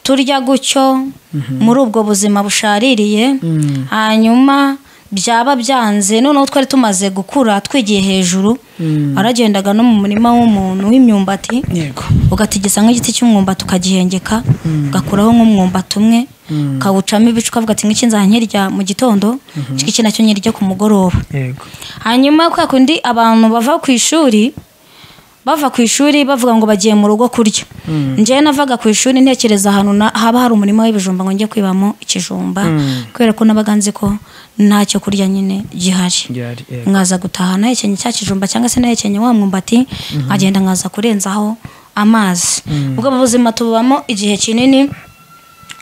turya gutyo muri ubwo buzima bushaririye hanyuma byaba byanze noneho twari tumaze gukura twigiye hejuru waragendaga no mu murima w'umuntu w'imyumbati yego ugatigisa nk'igiti cy'umwumbati ukagihengeka ugakuraho nk'umwumbati umwe ukawucamo ibice ukavuga ati nk'iki nzahanyirya mu gitondo iki nacyo nyirya ku mugoroba yego hanyuma kwa kundi abantu bava ku ishuri bava ku ishuri bavuga ngo bagiye mu rugo kurya njyewe navaga ku ishuri ntekereza ahantu na- haba hari umurima w'ibijumba ngo njye kwibamo ikijumba kubera ko nabaga nzi ko ntacyo kurya nyine gihari byari yego nkaza gutaha nahekenye cya kijumba cyangwa se nahekenye wa mwumbati nkagenda nkaza kurenzaho amazi ubwo buzima tubamo igihe kinini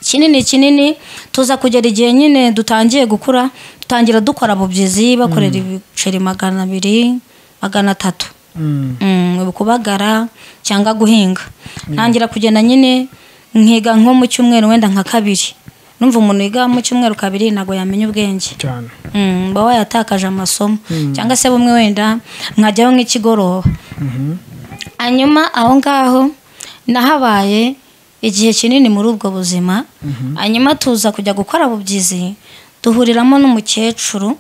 kinini kinini tuza kugera igihe nyine dutangiye gukura dutangira dukora bubyizi bakorera ibiceri magana abiri magana atatu Mm. Mm, kubagara cyangwa guhinga ntangira kugenda nyine nkiga nko mu cyumweru wenda nka kabiri numva umuntu yiga mu cyumweru kabiri ntabwo yamenya ubwenge cyane Mm, mba wayatakaje amasomo cyangwa se bumwe wenda nkajyaho nk'ikigoroba hanyuma aho ngaho nahabaye igihe kinini muri ubwo buzima hanyuma tuza kujya gukora bubyizi duhuriramo n'umukecuru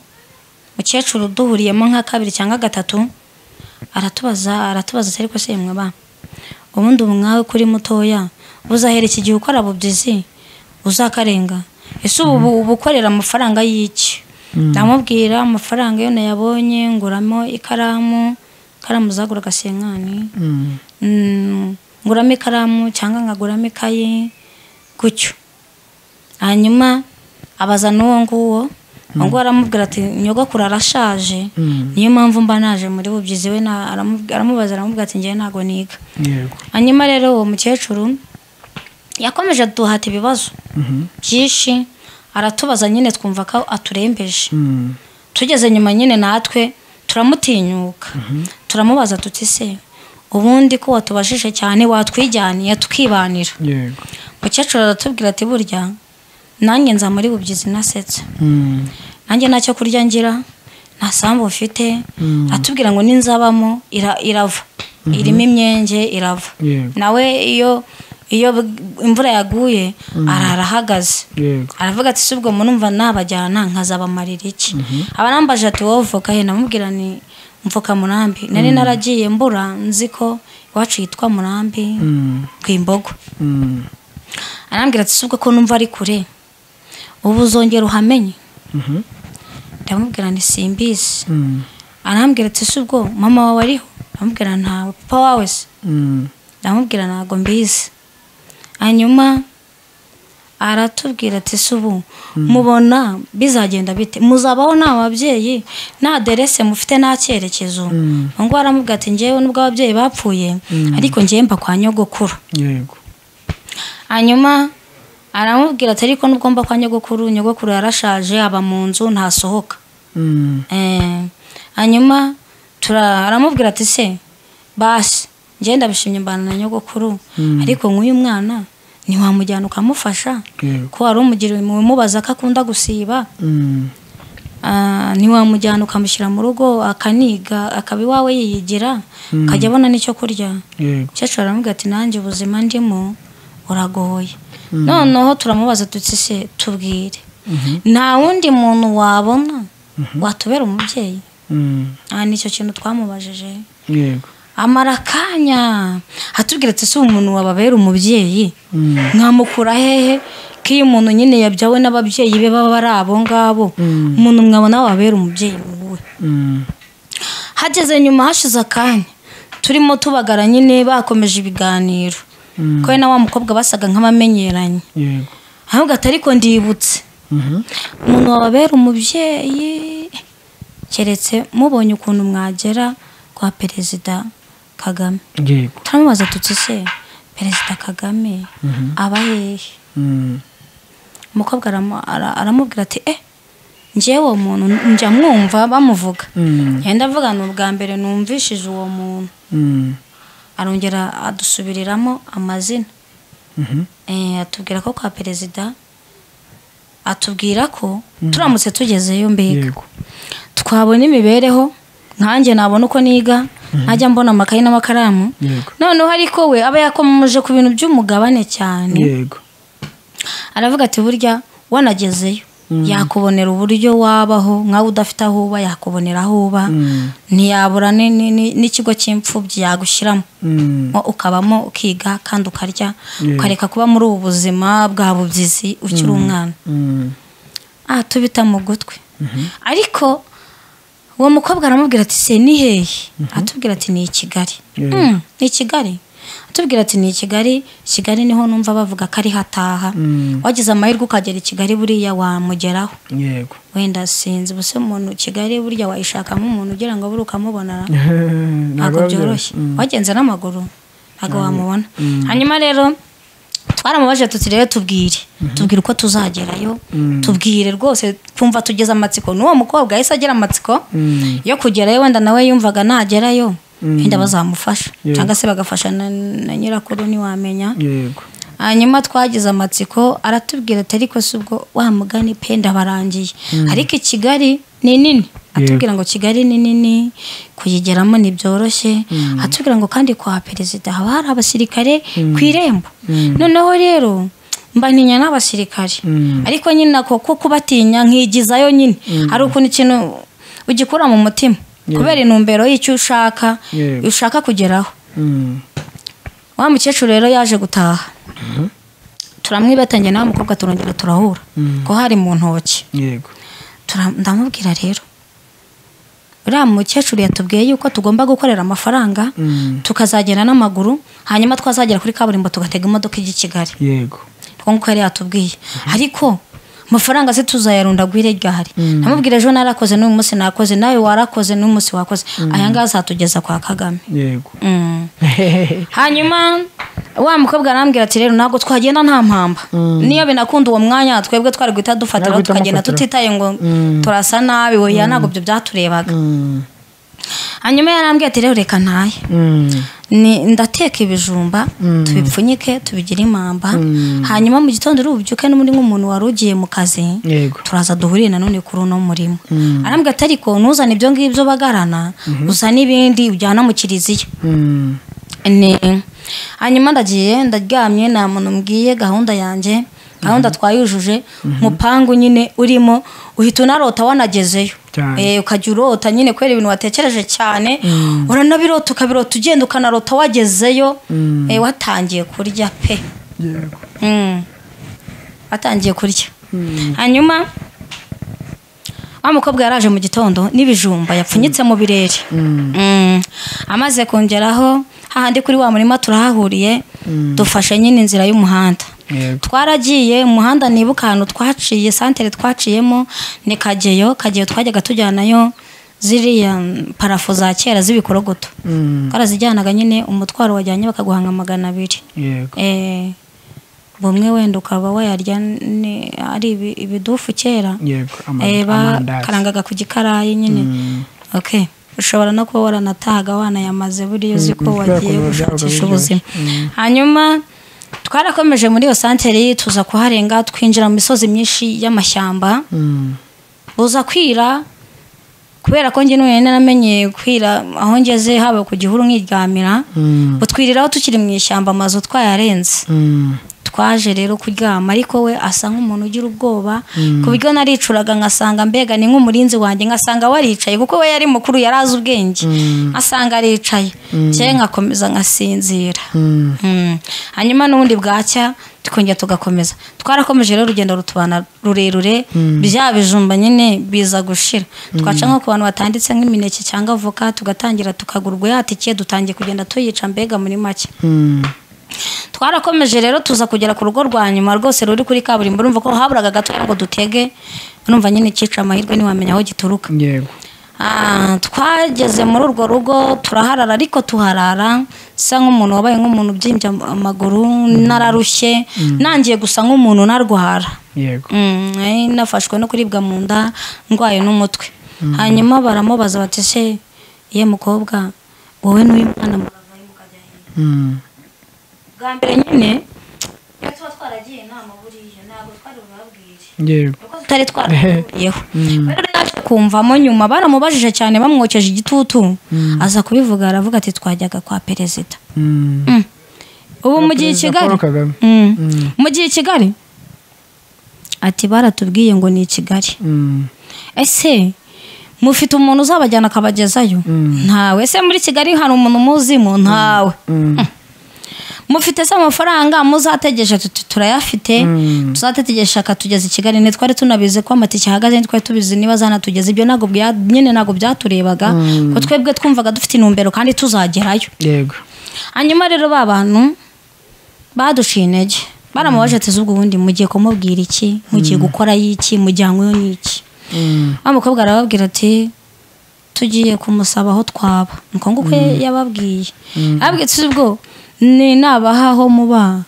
umukecuru duhuriyemo nka kabiri cyangwa gatatu aratubaza aratubaza ati ariko se yemwe ba ubundi umwawe kuri mutoya buzahera iki gihe ukora bubyizi uzakarenga ese ubu ubu uba ukorera amafaranga y'iki ndamubwira amafaranga yo nayabonye nguramo ikaramu ikaramu zaguraga senkani Mm. Mm, nguramo ikaramu cyangwa nkaguramo ikayi gutyo hanyuma abaza n'uwo nguwo uwo nguwo aramubwira ati nyogokuru arashaje niyo mpamvu mba naje muri bubyizi we na- aramu- aramubaza aramubwira ati ngewe ntabwo niga yego hanyuma rero uwo mukecuru yakomeje aduhata ibibazo byinshi aratubaza nyine twumva ko aturembeje Mm. tugeze nyuma nyine natwe turamutinyuka turamubaza tuti se ubundi ko watubajije cyane watwijyaniye tukibanira yego umukecuru aratubwira ati burya nanjye nza muri bubyizi nasetse Mm. nanjye ntacyo kurya ngira nta sambu mfite atubwira ngo ninzabamo ira- irava irimo imyenge irava Yego. nawe iyo iyo bw- imvura yaguye arara ahagaze yego aravuga ati si ubwo murumva nabajyana nkazabamarira iki abarambaje ati wowe voka he namubwira ni mvuka murambi nari naragiye mbura nzi ko iwacu yitwa murambi Mm. ku imbogo Mm. arambwira ati si ubwo ko numva ari kure ubu uzongera uhamenye Mhm. ndamubwira ni simbizi Mm. arambwira ati si ubwo mama wawe ariho ndamubwira ntawe papa wawe se Mm. ndamubwira ntabwo mbizi hanyuma aratubwira ati si ubu mubona bizagenda bite muzabaho nta babyeyi nta derese mufite nta cyerekezo ngo aramubwira ati ngewe nubwo ababyeyi bapfuye ariko ngewe mba kwa nyogokuru yego hanyuma aramubwira ati ariko nubwo mba kwa nyogokuru nyogokuru yarashaje aba mu nzu ntasohoka Mm. Eh, hanyuma tura- aramubwira ati se basi njye ndabishimye mbana na nyogokuru ariko nk'uyu mwana ntiwamujyana ukamufasha Yego. ko wari umugira umubaza ko akunda gusiba Mm. Ah, ntiwamujyana ukamushyira mu rugo akaniga akaba iwawe yiyigira akajya abona n'icyo kurya yego umukecuru aramubwira ati nanjye ubuzima ndimo buragoye noneho turamubaza tuti se tubwire nta wundi muntu wabona watubera umubyeyi Mm. aha nicyo kintu twamubajije yego amara akanya atubwira ati si umuntu wababera umubyeyi mwamukura hehe ko iyo umuntu nyine yabyawe n'ababyeyi be baba ari abo ngabo umuntu mwabona wababera umubyeyi wowe Mm. hageze nyuma hashize akanya turimo tubagara nyine bakomeje ibiganiro ko we na wa mukobwa basaga nk'abamenyeranye yego ahubwo atari ko ndibutse umuntu wababera umubyeyi keretse mubonye ukuntu mwagera kwa perezida kagame yego turamubaza tuti se perezida kagame aba hehe Mm. umukobwa aramu- ara- aramubwira ati eh njyewe uwo muntu njya mwumva bamuvuga Mm. yenda avuga ni ubwa mbere numvishije uwo muntu Mm. arongera adusubiriramo amazina Mhm. Eh, atubwira ko kwa perezida atubwira ko turamutse tugezeyo mbega yego twabona imibereho nkanjye nabona uko niga najya mbona amakayi n'amakaramu Yego. noneho ariko we aba yakomeje ku bintu by'umugabane cyane yego aravuga ati burya wanagezeyo yakubonera uburyo wabaho nkawe udafite aho uba yakubonera aho uba Mm. ntiyabura ni- ni- ni- n'ikigo cy'imfubyi yagushyiramo Mm. mo ukabamo ukiga kandi ukarya Yeah. ukareka kuba muri ubu buzima bwa bubyizi ukiri umwana Mm. aha tubita mu gutwi ariko uwo mukobwa aramubwira ati se ni hehe atubwira ati ni i kigali Yeah. Mm, ni i kigali atubwira ati ni i kigali kigali niho numva bavuga ko ari hataha Mm. wagize amahirwe ukagera i kigali buriya wamugeraho yego wenda sinzi ubuse umuntu kigali buriya wayishakamo umuntu ugira ngo buri ukamubonara ntabwo ntabwo byoroshye wagenze n'amaguru ntabwo wamubona Mm. hanyuma rero twaramubaje tuti rero tubwire tubwire uko tuzagerayo Mm. tubwire rwose twumva tugeze amatsiko n'uwo mukobwa yahise agira amatsiko Mm. yo kugerayo wenda nawe yumvaga nagerayo Mm. wenda bazamufasha Yego. cyangwa se bagafasha na na nyirakuru ntiwamenya yego hanyuma twagize amatsiko aratubwira ati ariko si ubwo wa mugani pe ndabarangiye ariko i kigali ni nini atubwira ngo kigali ni nini kuyigeramo ntibyoroshye atubwira ngo kandi kwa perezida haba hari abasirikare ku irembo noneho rero mbaninya n'abasirikare Mm. ariko nyine ako ko kubatinya nkigizayo nyine hari ukuntu ikintu ugikura mu mutima kubera intumbero y'icyo ushaka Yego. ushaka kugeraho Mm. wa mukecuru rero yaje gutaha turamwibatanye nawe mukobwa turongera turahura ko hari mu ntoki yego Tura- ndamubwira rero uriya mukecuru yatubwiye yuko tugomba gukorera amafaranga Mm. tukazagenda n'amaguru hanyuma twazagera kuri kaburimbo tugatega imodoka ijya i kigali yego niko nguko yari yatubwiye ariko amafaranga se tuzayarundagwire ryari namubwira ejo narakoze n'uyu munsi nakoze nawe warakoze n'uyu munsi wakoze aya ngaya azatugeza kwa kagame yego Mm. hanyuma wa mukobwa arambwira ati rero ntabwo twagenda nta mpamba niyo binakunda uwo mwanya twebwe twari guhita dufatiraho Ntabwo tukagenda utamufatira. tutitaye ngo turasa nabi weya ntabwo ibyo byaturebaga Mm. hanyuma yarambwira ati rero reka ntaye Mm. Ni- ndateka ibijumba tubipfunyike tubigire impamba hanyuma mu gitondo uri bubyuke n'undi nk'umuntu wari ugiye mu kazi yego turaza duhurire nanone kuri uno murimo arambwira ati ariko ntuzane ibyo ngibyo bagarana uzane ibindi ujyana mu kiliziya Mm. ni hanyuma ndagiye ndaryamye nta muntu mbwiye gahunda yanjye gahunda twayujuje mupangu nyine urimo uhita unarota wanagezeyo Cyane. Eh, ukajya urota nyine kubera ibintu watekereje cyane uranabirota ukabirota ugenda ukanarota wagezeyo eh, watangiye kurya pe yego Mm. watangiye kurya hanyuma wa mukobwa yaraje mu gitondo n'ibijumba yapfunyitse mu birere Mm. amaze kongeraho hahandi kuri wa murima turahahuriye dufashe nyine inzira y'umuhanda yego twaragiye umuhanda nibuka ahantu twaciye santere twaciyemo ni kageyo kageyo twajyaga tujyanayo ziriya mm, parafo za kera z'ibikorogoto Mm. twarazijyanaga nyine umutwaro wajyanye bakaguhanga magana abiri yego Eh, bumwe wenda ukaba wayarya ni- ari ibi- ibidufu kera yego ama- Eh, amandazi bakarangaga ku gikarayi nyine okay ushobora no kuba waranatahaga wanayamaze buriya uzi ko Mm, kubera wagiye ko byabaga biryoshye. gushakisha ubuzima hanyuma twarakomeje muri iyo santere tuza kuharenga twinjira mu misozi myinshi y'amashyamba Mm. buza kwira kubera ko njye n'ubu naramenyeye kwira aho ngeze haba ku gihuru nkiryamira Mm. butwiriraho tukiri mu ishyamba amazu twayarenze Mm. twaje rero kuryama ariko we asa nk'umuntu ugira ubwoba ku buryo naricuraga nkasanga mbega ni nk'umurinzi wanjye nkasanga waricaye kuko we yari mukuru yari azi ubwenge nkasanga aricaye cyangwa nkakomeza nkasinzira Mm. hanyuma n'ubundi bwacya tukongera tugakomeza twarakomeje rero urugendo rutubana rurerure bya bijumba nyine biza gushira twaca nko ku bantu batanditse nk'imineke cyangwa avoka tugatangira tukagura urwayatike dutangiye kugenda tuyica mbega muri make twarakomeje rero tuza kugera ku rugo rwa nyuma rwose ruri kuri kaburimbo urumva ko haburaga gato ngo dutege urumva nyine cyica amahirwe ntiwamenya aho gituruka yego Ah, twageze muri urwo rugo turaharara ariko tuharara nsa nk'umuntu wabaye nk'umuntu ubyimbye am- amaguru nararushye nangiye gusa nk'umuntu narwara yego Mm, nari nafashwe no kuribwa mu nda ndwaye n'umutwe hanyuma baramubaza bati se ye mukobwa wowe n'uyu mwana muravayo mukajya he?" Mm. bwa mbere nyine iyo tuba twaragiye inama buriya ntabwo twari bubabwire yego kuko tutari twarahuriyeho rero naje kumvamo nyuma baramubajije cyane bamwokeje igitutu aza kubivuga aravuga ati twajyaga kwa perezida Mm. Mm. ubu mu gihe i Perezida kigali Paul Kagame. Mm. mu gihe i kigali ati baratubwiye ngo ni i kigali Mm. ese mufite umuntu uzabajyana akabagezayo ntawe ese muri kigali hari umuntu muzimo ntawe Mm. mufite se amafaranga muzategesha tuti turayafite tuzategesha akatugeza i kigali ntitwari tunabizi ko amatike ahagaze ntitwari tubizi niba zanatugeza ibyo ntabwo bya- nyine ntabwo byaturebaga ko twebwe twumvaga dufite intumbero kandi tuzagerayo yego hanyuma rero ba bantu baduciye intege baramubaje ati z'ubwo ubundi mugiye kumubwira iki mugiye gukora iki mujyanyweho n'iki Mm. wa mukobwa arababwira ati tugiye kumusaba aho twaba nuko nguko yababwiye arababwira ati ubwo ni nabaha aho muba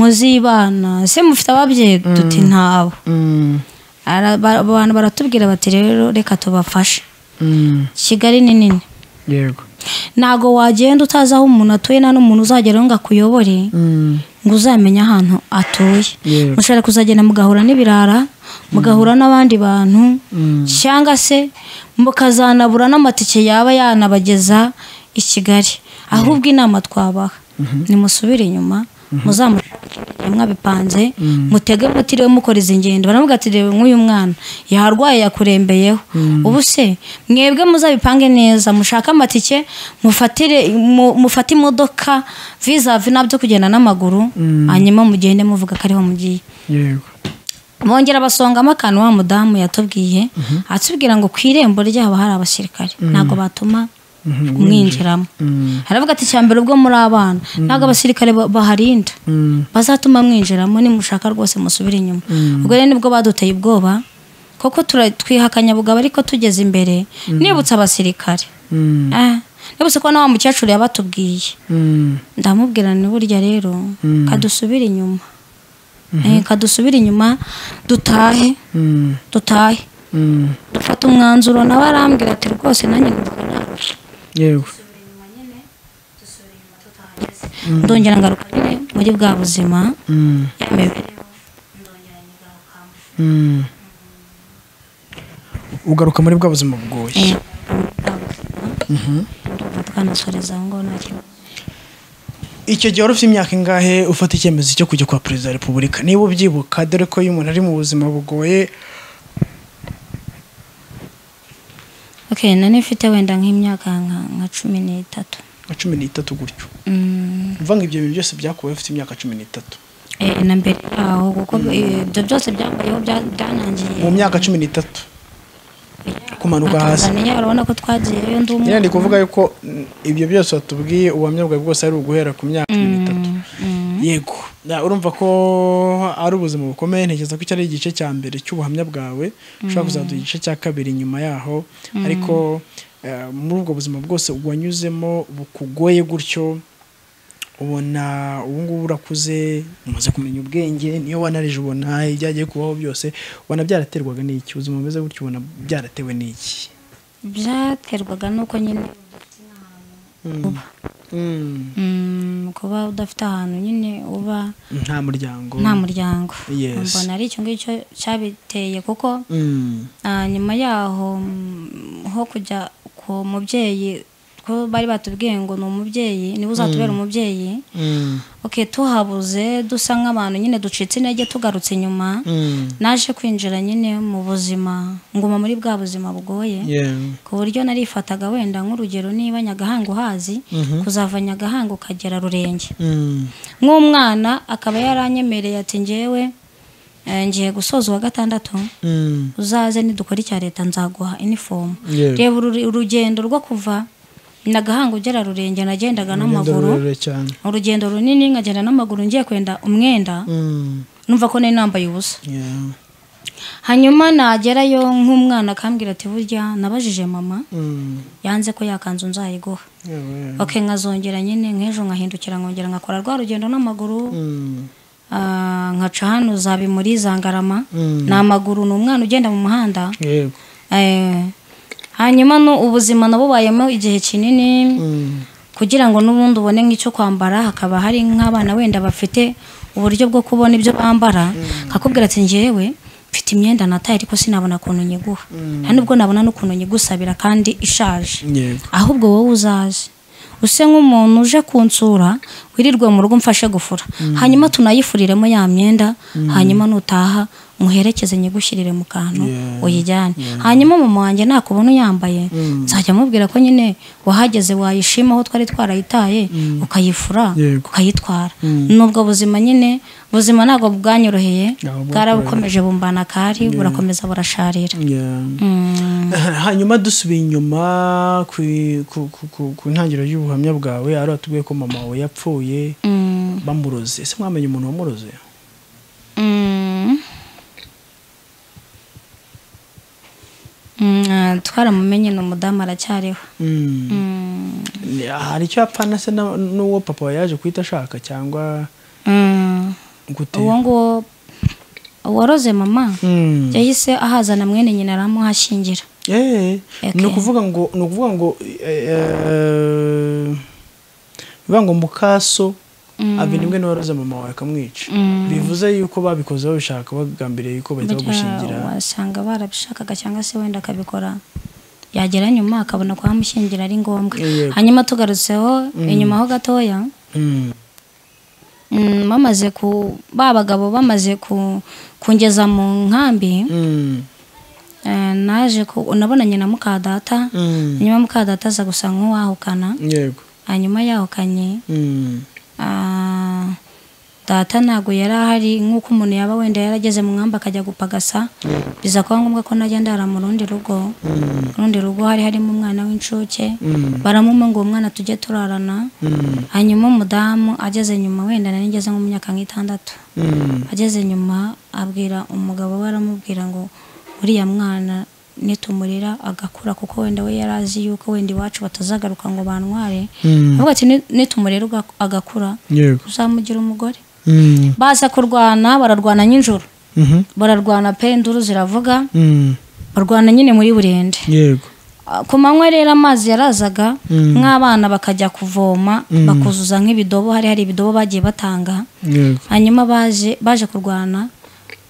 muzibana se mufite ababyeyi duti ntabo Mm. Ara- ba- abantu baratubwira bati rero reka tubafashe Mm. kigali ni nini yego ntago wagenda utazi aho umuntu atuye nta n'umuntu uzageraho ngo akuyobore Mm. ngo uzamenye ahantu atuye Yego. mushobora kuzagenda mugahura n'ibirara mugahura n'abandi bantu cyangwa se mukazanabura n'amatike yaba yanabageza i kigali ahubwo inama twabaha nimusubire inyuma muzamushake mwabipanze mutege mutiriwe mukora izi ngendo baravuga ati reba nk'uyu mwana yarwaye yakurembeyeho ubu se mwebwe muzabipange neza mushake amatike mufatire mu- mufate imodoka vizavi nabyo kugenda n'amaguru hanyuma mugende muvuga ko ariho mugiye yego bongera basongamo akantu wa mudamu yatubwiye atubwira ngo ku irembo ryabo hari abasirikare ntabwo batuma mwinjiramo aravuga ati icya mbere ubwo muri abana ntabwo abasirikare ba- baharinda bazatuma mwinjiramo nimushaka rwose musubire inyuma ubwo rero nibwo baduteye ubwoba kuko tura- twihakanya bugabo ariko tugeze imbere nibutse abasirikare Mm. Ah, nibutse ko na wa mukecuru yabatubwiye Mm. ndamubwira ni burya rero kadusubire inyuma Eh, kadusubire inyuma dutahe Mm. dutahe Mm. dufata umwanzuro nawe arambwira ati rwose nanjye numvaga nabi." yego ndongera ngaruka nyine muri bwa buzima Mm. ya mibereho ndongera nyigarukamo Mm. ugaruka muri bwa buzima bugoye Eh, bwa buzima ndumva twanasoreza aho ngaho nta kibazo icyo gihe wari ufite imyaka ingahe ufata icyemezo cyo kujya kwa perezida wa repubulika niba ubyibuka dore ko iyo umuntu ari mu buzima bugoye ok nari mfite wenda nk'imyaka nka- nka cumi n'itatu nka cumi n'itatu gutyo Mm. mva ngo ibyo bintu byose byakubaye ufite imyaka cumi n'itatu Eh, na mbere yaho kuko eh, ibyo byose byambayeho bya- byanangiye mu myaka cumi n'itatu kumanuka Na hasi Tanzania urabona ko twagiyeyo ndi umwe nyine ndi kuvuga yuko mm, ibyo byose watubwiye ubuhamya bwawe bwose ari uguhera ku myaka cumi n'itatu yego Na- urumva ko ari ubuzima bukomeye ntekereza ko iki ari igice cya mbere cy'ubuhamya bwawe ushobora kuzaduha igice cya kabiri nyuma yaho ariko eh, muri ubwo buzima bwose wanyuzemo bukugoye gutyo ubona ubu ngubu urakuze umaze kumenya ubwenge niyo wanarije ubona ibyagiye kubaho byose ubona byaraterwaga n'iki ubuzima bumeze gutyo ubona byaratewe n'iki byaterwaga n'uko nyine mm, kuba udafite ahantu nyine uba nta muryango nta muryango Yes. mbona ari icyo ngicyo cyabiteye kuko Mm. ah, nyuma yaho mm, ho kujya ku mubyeyi ko bari batubwiye ngo ni umubyeyi niba uzatubera umubyeyi oke tuhabuze dusa nk'abantu nyine ducitse intege tugarutse inyuma naje kwinjira nyine mu buzima nguma muri bwa buzima bugoye ku buryo narifataga wenda nk'urugero niba nyagahanga uhazi kuzava nyagahanga ukagera rurenge nk'umwana akaba yaranyemereye ati ngewe eh, ngiye gusoza uwa gatandatu uzaze nidukora icya leta nzaguha inifomu Yeah. reba uru- urugendo rwo kuva nagahanga ugera rurenge nagendaga n'amaguru cyane urugendo runini nkagenda n'amaguru ngiye kwenda umwenda numva ko nari nambaye ubusa hanyuma nagerayo nk'umwana akambwira ati burya nabajije mama yanze ko yakanzu nzayiguha oke nkazongera nyine nk'ejo nkahindukira nkongera nkakora rwa rugendo n'amaguru ah, nkaca hano zabi muri zangarama ni amaguru ni umwana ugenda mu muhanda yego Eh, hanyuma no ubuzima nabubayemo igihe kinini kugira ngo n'ubundi ubone nk'icyo kwambara hakaba hari nk'abana wenda bafite uburyo bwo kubona ibyo bambara akakubwira ati ngewe mfite imyenda nataye ariko sinabona ukuntu nyiguha nta nubwo nabona n'ukuntu nyigusabira kandi ishaje Yego. ahubwo wowe uzaze use nk'umuntu uje kunsura wirirwe mu rugo umfashe gufura hanyuma tunayifuriremo ya myenda hanyuma nutaha muherekeze nyigushyirire mu kantu Yeah. uyijyane hanyuma mama wanjye nakubona uyambaye nzajya amubwira ko nyine wahageze wayishima aho twari twarayitaye ukayifura Yego. ukayitwara n'ubwo buzima nyine buzima ntabwo bwanyoroheye Ahubwo bwarabukomeje bumbana kari burakomeza burasharira Yeah. Mm. hanyuma dusubiye inyuma ku, ku, ku, ku, ku ntangiriro y'ubuhamya bwawe ari watubwiye ko mama wawe yapfuye bamuroze ese mwamenye umuntu wamuroze Mm. Mm, ah, twaramumenye ni umudamu aracyariho Mm. Ni- hari icyo yapfana se na- n'uwo papa wawe yaje guhita ashaka cyangwa Mm. gute uwo nguwo uwaroze mama Mm. yahise ahazana mwene nyina aramuhashingira Eh, ni Okay. ukuvuga ngo ni ukuvuga ngo eh, eh, bivuga ngo mukaso abenibwe n'uwaroze mama wawe akamwica Mm. bivuze yuko babikoze babishaka bagambiriye yuko bahita Burya bagushingira wasanga barabishakaga cyangwa se wenda akabikora yagera nyuma akabona kuhamushyingira ari ngombwa Yego. hanyuma tugarutseho inyuma ho gatoya Mm. mm, bamaze ku ba bagabo bamaze ku kungeza mu nkambi Mm. Eh, naje ku- nabonanye na mukadata Mm. hanyuma mukadata aza gusa nk'uwahukana yego hanyuma yahukanye Mm. ah, data ntabwo yari ahari nk'uko umuntu yaba wenda yarageze mu mwamba akajya gupagasa biza kuba ngombwa ko najya ndara mu rundi rugo mu rundi rugo hari harimo umwana w'incuke baramuma ngo uwo mwana tujye turarana hanyuma umudamu ageze nyuma wenda nari ngeze nko mu myaka nk'itandatu ageze nyuma abwira umugabo we aramubwira ngo uriya mwana nitumurira agakura kuko wenda we yari azi yuko wenda iwacu batazagaruka ngo bantware avuga ati "Ni- nitumurira uga- agakura Yego. uzamugira umugore Mm. baza kurwana bararwana n'ijoro Mhm. bararwana pe induru ziravuga Mm. barwana nyine muri burende Yego. ku manywa rero amazi yarazaga nk'abana bakajya kuvoma bakuzuza nk'ibidobo hari hari ibidobo bagiye batanga Yego. hanyuma baje baje kurwana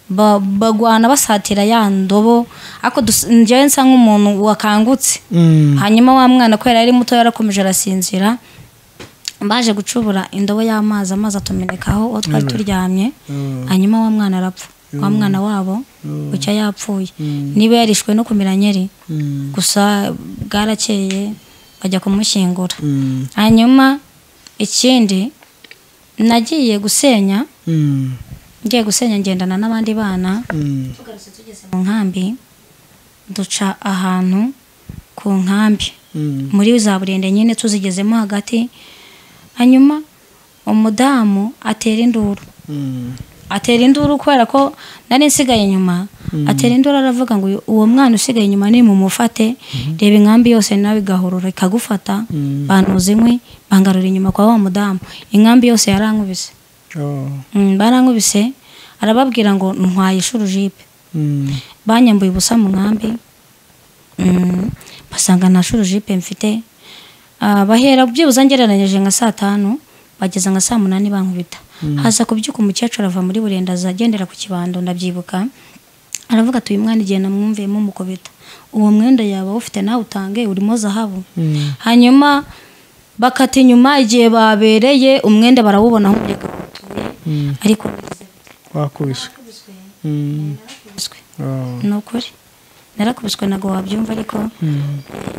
ba- bagwana basatira ya ndobo ariko dus- njyewe nsa nk'umuntu wakangutse Mm. hanyuma wa mwana kubera yari muto yarakomeje arasinzira baje gucubura indobo y'amazi amazi atumenekaho uwo twari turyamye hanyuma wa mwana arapfa wa mwana wabo bucya yapfuye niba yarishwe no kumira nyeri gusa bwarakeye bajya kumushyingura Mm. hanyuma ikindi nagiye gusenya Mm. ngiye gusenya ngendana n'abandi bana Mm. tugarutse tugeze mu nkambi duca ahantu ku nkambi Mm. muri za burende nyine tuzigezemo hagati hanyuma umudamu atera induru Mm. atera induru kubera ko nari nsigaye inyuma atera induru aravuga ngo uyu- uwo mwana usigaye inyuma nimumufate reba inkambi yose nawe igahurura ikagufata bantuza inkwi bangarura inyuma kwa wa mudamu inkambi yose yarankubise Oh. Mm, barankubise arababwira ngo ntwaye ishuri jipe Mm. banyambuye ubusa mu nkambi Mm, basanga nta shuri jipe mfite Ah, bahera byibuze ngereranyije nka saa tanu bageza nka saa munani bankubita haza kubyuka umukecuru ava muri burenda aza agendera ku kibando ndabyibuka aravuga ati uyu mwana igihe namwumviyemo umukobita uwo mwenda yaba awufite nawe utange urimo zahabu hanyuma bakata inyuma igihe babereye umwenda barawubona aho umureka utuye ariko wakubiswe Mm. narakubiswe Oh. ni ukuri narakubiswe ntabwo wabyumva ariko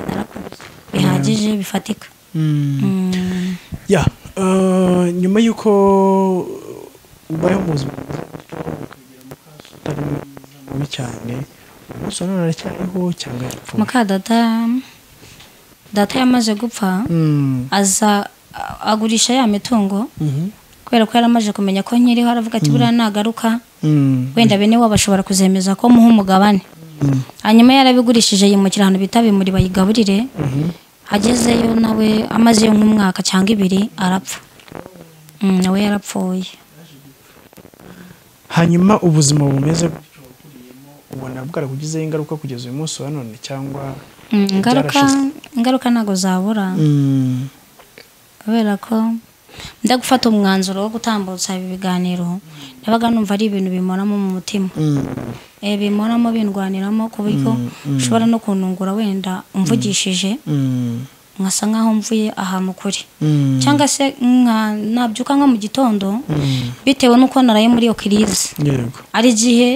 narakubiswe bihagije bifatika Mm. Mm. ya eh, nyuma y'uko ubayeho mu buzima utari mubi cyane umunsi wa none aracyariho cyangwa yapfuye muka data data yamaze gupfa Mm, aza a- agurisha ya mitungo mhm, kubera ko yaramaze kumenya ko nkiriho aravuga ati buriya nagaruka mm, wenda bene wabo bashobora kuzemeza ko muha umugabane mm, hanyuma yarabigurishije yimukira ahantu bita bimuri bayigaburire agezeyo nawe amazeyo nk'umwaka cyangwa ibiri arapfa Mm, nawe yarapfuye hanyuma ubuzima bumeze gutyo ukuriyemo, ubona bwarakugizeho ingaruka kugeza uyu munsi wa none cyangwa Mm, ingaruka Byarashize. ingaruka ntabwo zabura Mm, kubera ko njya gufata umwanzuro wo gutambutsa ibi biganiro nabaga numva ari ibintu bimoramo mu mutima mm, Eh, bimoramo bindwaniramo ku buryo ushobora no kunungura wenda umvugishije mm, nkasa nk'aho mvuye ahantu kure mm, cyangwa se nka- nabyuka nko mu gitondo mm, bitewe n'uko naraye muri iyo kirize yego hari igihe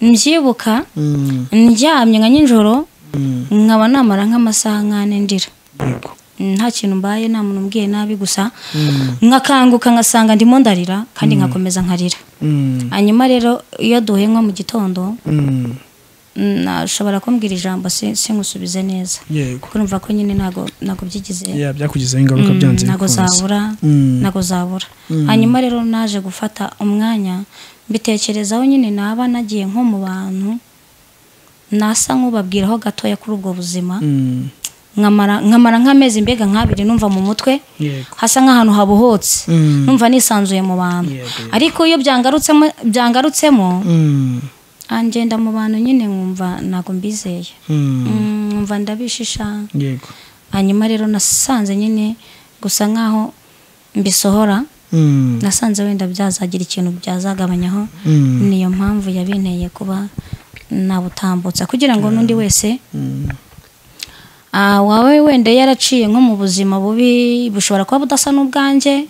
mbyibuka Mm, ndyamye nka nijoro mm, nkaba namara nk'amasaha nk'ane ndira yego nta kintu mbaye nta muntu umbwiye nabi gusa Mm, nkakanguka ngasanga ndimo ndarira kandi nkakomeza nkarira mm, hanyuma rero iyo duhenywa mu gitondo mm, nashobora kumbwira ijambo si- singusubize neza yego kuko numva ko nyine ntago ntago byigize ya byakugizeho ingaruka Mm, byanze ntago bikunze zabura Mm. ntago zabura hanyuma rero naje gufata umwanya mbitekerezaho nyine naba nagiye nko mu bantu nasa nk'ubabwiraho gatoya kuri ubwo buzima Mm, nkamara nkamara nk'amezi mbega nk'abiri numva mu mutwe yego hasa nk'ahantu habohotse Mm. numva nisanzuye mu bantu Yego, yego. ariko iyo byangarutsemo byangarutsemo Mm, angenda mu bantu nyine nkumva ntabwo mbizeye mm, Mm, nkumva ndabishisha yego hanyuma rero nasanze nyine gusa nk'aho mbisohora Mm, nasanze wenda byazagira ikintu byazagabanyaho mm, niyo mpamvu yabinteye kuba nabutambutsa kugira ngo n'undi wese mm, ah, wawe wenda yaraciye nko mu buzima bubi bushobora kuba budasa n'ubwanjye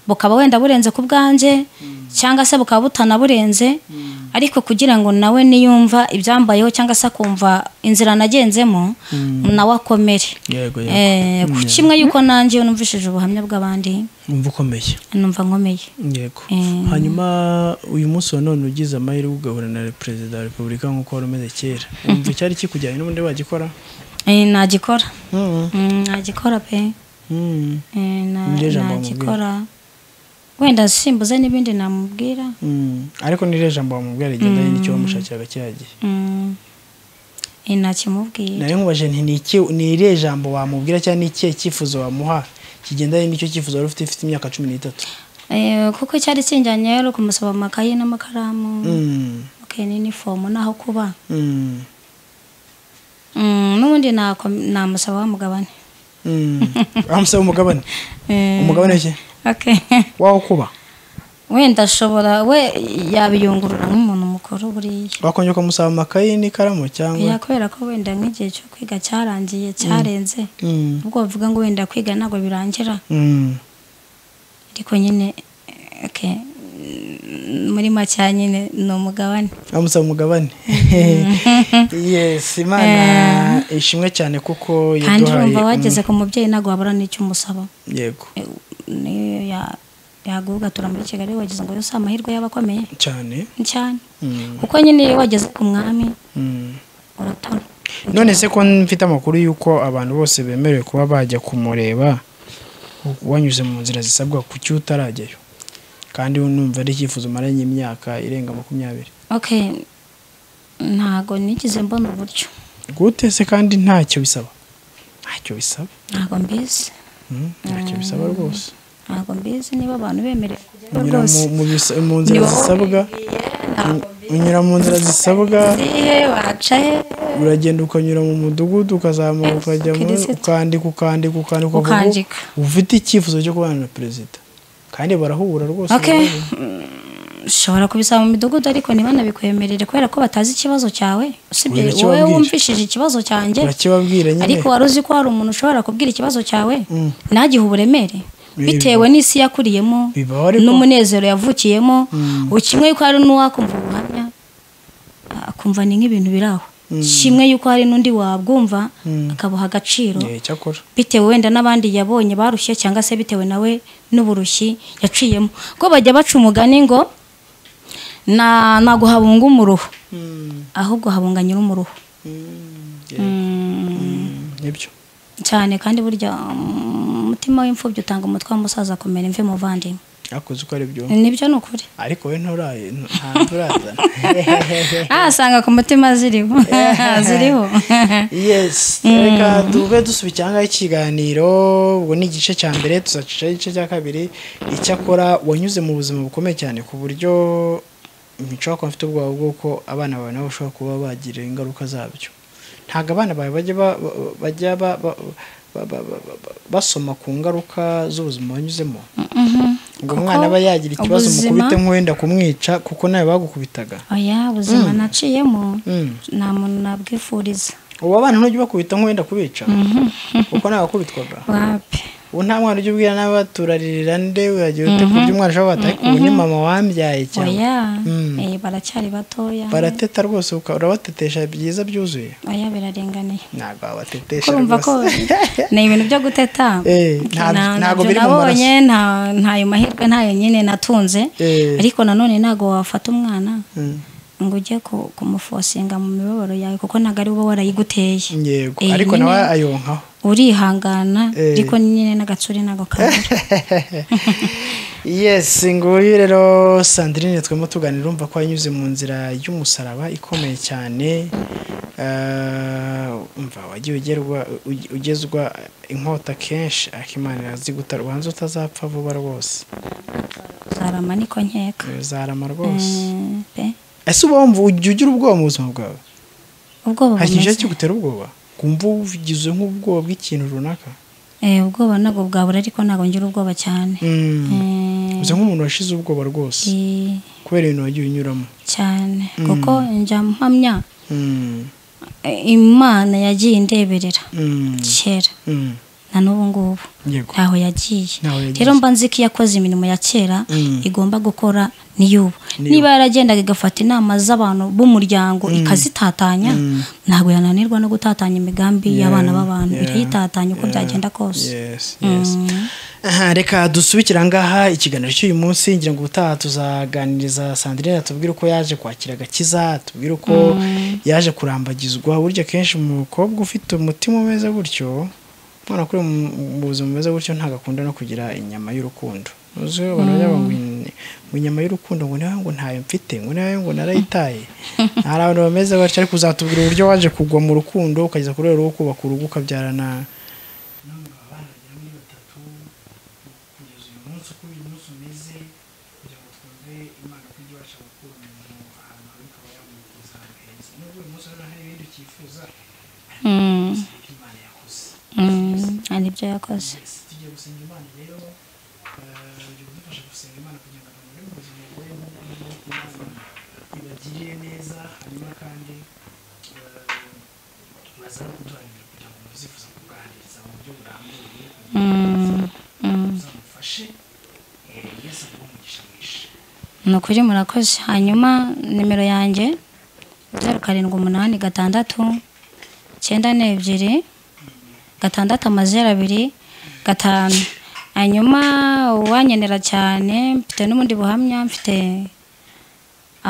bukaba wenda burenze ku bwanjye cyangwa se bukaba butanaburenze ariko kugira ngo nawe niyumva ibyambayeho cyangwa se akumva inzira nagenzemo nawe akomere yego yego Eh, ku kimwe yuko nanjye iyo numvishije ubuhamya bw'abandi wumva ukomeye numva nkomeye yego Mm. hanyuma uyu munsi wa none ugize amahirwe ugahura na perezida wa repubulika nk'uko wari umeze kera wumva icyari kikujyanye n'ubundi wagikora Eh, nagikora Mm, Mm, nagikora pe mm, Eh, na- Ni ryo jambo nagikora wenda simbuze n'ibindi namubwira mm. ariko niryo jambo wamubwira rigendanye n'icyo wamushakiraga kiriya gihe Mm. Eh, nakimubwira nayo nkubaje nti ni iki ni irihe jambo wamubwira cyangwa ni ikihe cyifuzo wamuha kigendanye n'icyo cyifuzo wari ufite ufite imyaka cumi n'itatu Eh, kuko cyari kinjyanye rero kumusaba amakaye n'amakaramu Mm, okay, n'inifomu n'aho kuba mm, Mm, n'ubundi nako- namusaba wa mugabane mm. wamusaba umugabane Eh, umugabane ki okay. waho kuba wenda ashobora we yabiyungurura nk'umuntu mukuru buriya wakongera ukamusaba amakayi n'ikaramu cyangwa Ya, kubera ko wenda nk'igihe cyo kwiga cyarangiye cyarenze Mm, ubwo bavuga ngo wenda kwiga ntabwo birangira mm. ariko nyine eh, okay, mm, muri makeya nyine ni umugabane amusaba umugabane yes imana ishimwe cyane kuko kandi urumva umu- wageze ku mubyeyi ntabwo wabura n'icyo umusaba yego Eh, niyo ya- yagugatura muri kigali wageze ngo yose amahirwe yaba akomeye cyane cyane Mm, kuko nyine iyo wageze ku mwami mm. uratona none se ko mfite amakuru y'uko abantu bose bemerewe kuba bajya kumureba wanyuze mu nzira zisabwa kuki utarajyayo kandi numva ari icyifuzo umaranye imyaka irenga makumyabiri okay ntago nigize mbona uburyo gute se kandi ntacyo bisaba ntacyo bisaba ntago mbizi Mm, ntacyo bisaba rwose ntabwo mbizi niba abantu bemerewe kujyayo unyura rwose mu- mu bis- mu nzira Ni wowe zisabwa unyura mu nzira zisabwa zihe waca he uragenda ukanyura mu mudugudu ukazamuka ukajya mu Kirisitu. ukandika ukandika ukandika ukavuga Ukandika. ufite icyifuzo cyo kubana na perezida kandi barahura rwose okay rero. mm, ushobora kubisaba mu midugudu ariko ntibanabikwemerere kubera ko batazi ikibazo cyawe usibye Oya, wowe nakibabwira. wumvishije ikibazo cyanjye Urakibabwira nyine. ariko wari uzi ko hari umuntu ushobora kubwira ikibazo cyawe ntagihe uburemere bitewe n'isi yakuriyemo Bibaho ariko. n'umunezero yavukiyemo ukimwe yuko hari n'uwakumva ubuhamya akumva ni nk'ibintu biri aho kimwe yuko hari n'undi wabwumva akabuha agaciro Eh, cyakora bitewe wenda n'abandi yabonye barushye cyangwa se bitewe nawe n'uburushyi yaciyemo ko bajya baca umugani ngo na ntabwo habunga umuruho ahubwo habunga nyir'umuruho nibyo cyane kandi burya mm, umutima w'imfubyi utanga umutwe w'umusaza akomera imvi muvandimwe yakoze uko ari byo nibyo ni ukuri ariko we nturaye ntabwo urazana ahasanga ku mutima ziriho ziriho yes reka dube dusubikiranga ikiganiro ubwo ni igice cya mbere tuzacisha igice cya kabiri icyakora wanyuze mu buzima bukomeye cyane ku buryo nshobora kuba mfite ubwoba bw'uko abana bawe nabo bashobora kuba bagira ingaruka zabyo ntabwo abana bawe bajya ba- ba- bajya ba- ba- ba- ba- ba- ba- basoma ku ngaruka z'ubuzima wanyuzemo ngo Kuko umwana aba yagira ikibazo ubuzima- mukubite nk'uwenda kumwica kuko nawe bagukubitaga oya ubuzima naciyemo Mm. nta muntu nabwifuriza ubu abana ntujya ubakubita nk'uwenda kubica kuko nta wakubitwaga wapi ubu nta mwana ujya ubwira nawe turaririra nde uragira ute kurya umwana ushobora wataye ku bunye mama wambyaye cyane oya Mm. eh, baracyari batoya barateta rwose uka- urabatetesha byiza byuzuye oya biraringaniye ntabwo ko wabatetesha urumva ko rwose ni ibintu byo guteta Eh, nta- Na- ntabwo nabyo biri mu nabonye nta- ntayo mahirwe ntayo nyine natunze Eh. ariko nanone ntabwo wafata umwana Mm. ngo ujye ku- kumufosinga mu mibabaro yawe kuko ntabwo ari wowe warayiguteye yego Eh, ariko nyine nawe ayonkaho urihangana Eh. ariko nyine n'agatsuri ntabwo kabura yes nguyu rero sandrine twemo tuganira urumva ko yanyuze mu nzira y'umusaraba ikomeye cyane Eh, umva wagiye ugerwa uge- ugezwa inkota kenshi akimana iraziguta ubanza utazapfa vuba rwose uzarama niko nkeka uzarama rwose Eh, pe. ese uba wumva ujya ugira ubwoba mu buzima bwawe ubwoba hari ikintu bumeze- cyo gutera ubwoba kumva ugize nk'ubwoba bw'ikintu runaka Eh, ubwoba ntabwo bwabura ariko ntabwo ngira ubwoba cyane Eh, usa nk'umuntu washize ubwoba rwose eh, kubera ibintu wagiye unyuramo cyane kuko njya mpamya Mm, eh, imana yagiye indeberera mm, kera mm. na n'ubu ngubu yego ntaho yagiye Ntaho yagiye. rero mba nzi ko iyo akoze imirimo ya kera Mm. igomba gukora n'iy'ubu N'iy'ubu. niba yaragendaga igafata inama z'abantu b'umuryango ikazitatanya ntabwo yananirwa no gutatanya imigambi y'abana b'abantu yeah, irayitatanya uko yeah, byagenda kose yes, yes. Mm. Aha, reka dusubikire ahangaha ikiganiro cy'uyu munsi ngira ngo ubutaha tuzaganiriza sandrine atubwire uko yaje kwakira agakiza atubwire uko yaje kurambagizwa burya kenshi umukobwa ufite umutima umeze gutyo umwana kuri mu buzima bumeze gutyo ntabwo akunda no kugira inyama y'urukundo uzi abantu bajya bavuga ngo in- ngo inyama y'urukundo ngo nawe ngo ntayo mfite ngo nawe ngo narayitaye hari abantu bameze batyo ariko uzatubwira uburyo waje kugwa mu rukundo ukageza kuri rero kubaka urugo ukabyarana umunsi uko uyu munsi umeze kugira ngo twumve imana ko ijya ibasha gukura umuntu ahantu habi ikaba yamukuza ahantu heza nubwo uyu munsi urabona hari ibindi ukifuza Mm. ariko imana yakoze Mm. hari ibyo yakoze Yes, tugiye gusenga imana rero eh, jya udufasha gusenga imana kugira ngo abantu bari mu buzima bugoye n'ubwo imana ibagirire neza hanyuma kandi eh, baze no kuduharanira kugira ngo muzifuza kuganiriza mu buryo burambuye Mm. Mm. uzamufashe eh, yesu aguhe umugisha mwinshi ni ukuri murakoze hanyuma nimero yanjye zeru karindwi umunani gatandatu icyenda n'ebyiri gatandatu amazeru abiri gatanu hanyuma uwanyenera cyane mfite n'ubundi buhamya mfite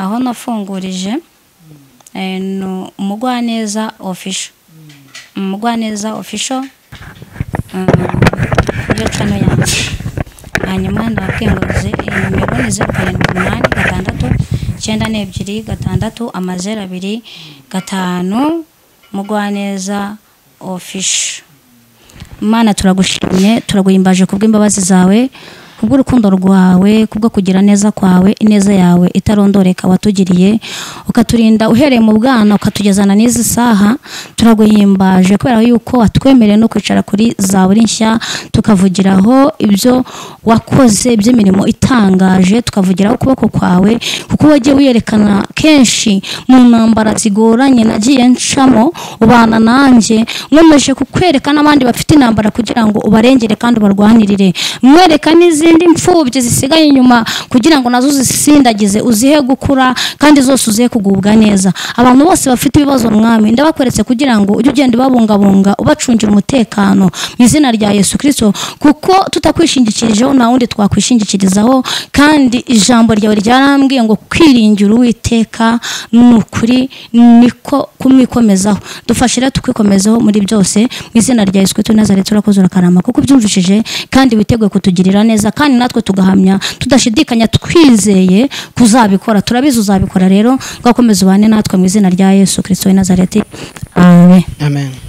aho nafungurije eh, ni umugwaneza ofisho umugwaneza ofisho iyo cano yanjye hanyuma ndabwinguze nimero ni zeru karindwi umunani gatandatu icyenda n'ebyiri gatandatu amazeru abiri gatanu mugwaneza ofisho Imana turagushimye turaguhimbaje kubw'imbabazi zawe kubw'urukundo rwawe kubwo kugira neza kwawe ineza yawe itarondoreka watugiriye ukaturinda uhereye mu bwana ukatugezana n'izi saha turaguhimbaje kubera yuko watwemereye no kwicara kuri za buri nshya tukavugiraho ibyo wakoze by'imirimo itangaje tukavugiraho ukuboko kwawe kuko wagiye wiyerekana kenshi mu ntambara zigoranye nagiye ncamo ubana nanjye nkomeje kukwereka n'abandi bafite intambara kugira ngo ubarengere kandi ubarwanirire mwereka n'izindi mfubyi zisigaye inyuma kugira ngo nazo uzisindagize uzihe gukura kandi zose uzihe kugubwa neza abantu bose bafite ibibazo mwami ndabakweretse kugira ngo ujye ugenda ubabungabunga ubacungira umutekano mu izina rya yesu kirisito kuko tutakwishingikirijeho nta wundi twakwishingikirizaho kandi ijambo ryawe ryarambwiye ngo kwiringira uwiteka ni ukuri niko kumwikomezaho dufashe rero tukikomezaho muri byose mu izina rya yesu kirisito nazaretse urakoze urakarama kuko ubyumvishije kandi witeguye kutugirira neza kandi natwe tugahamya tudashidikanya twizeye kuzabikora turabizi uzabikora rero ngakomeza ubane natwe mu izina rya yesu kirisito w'i nazareti amen amen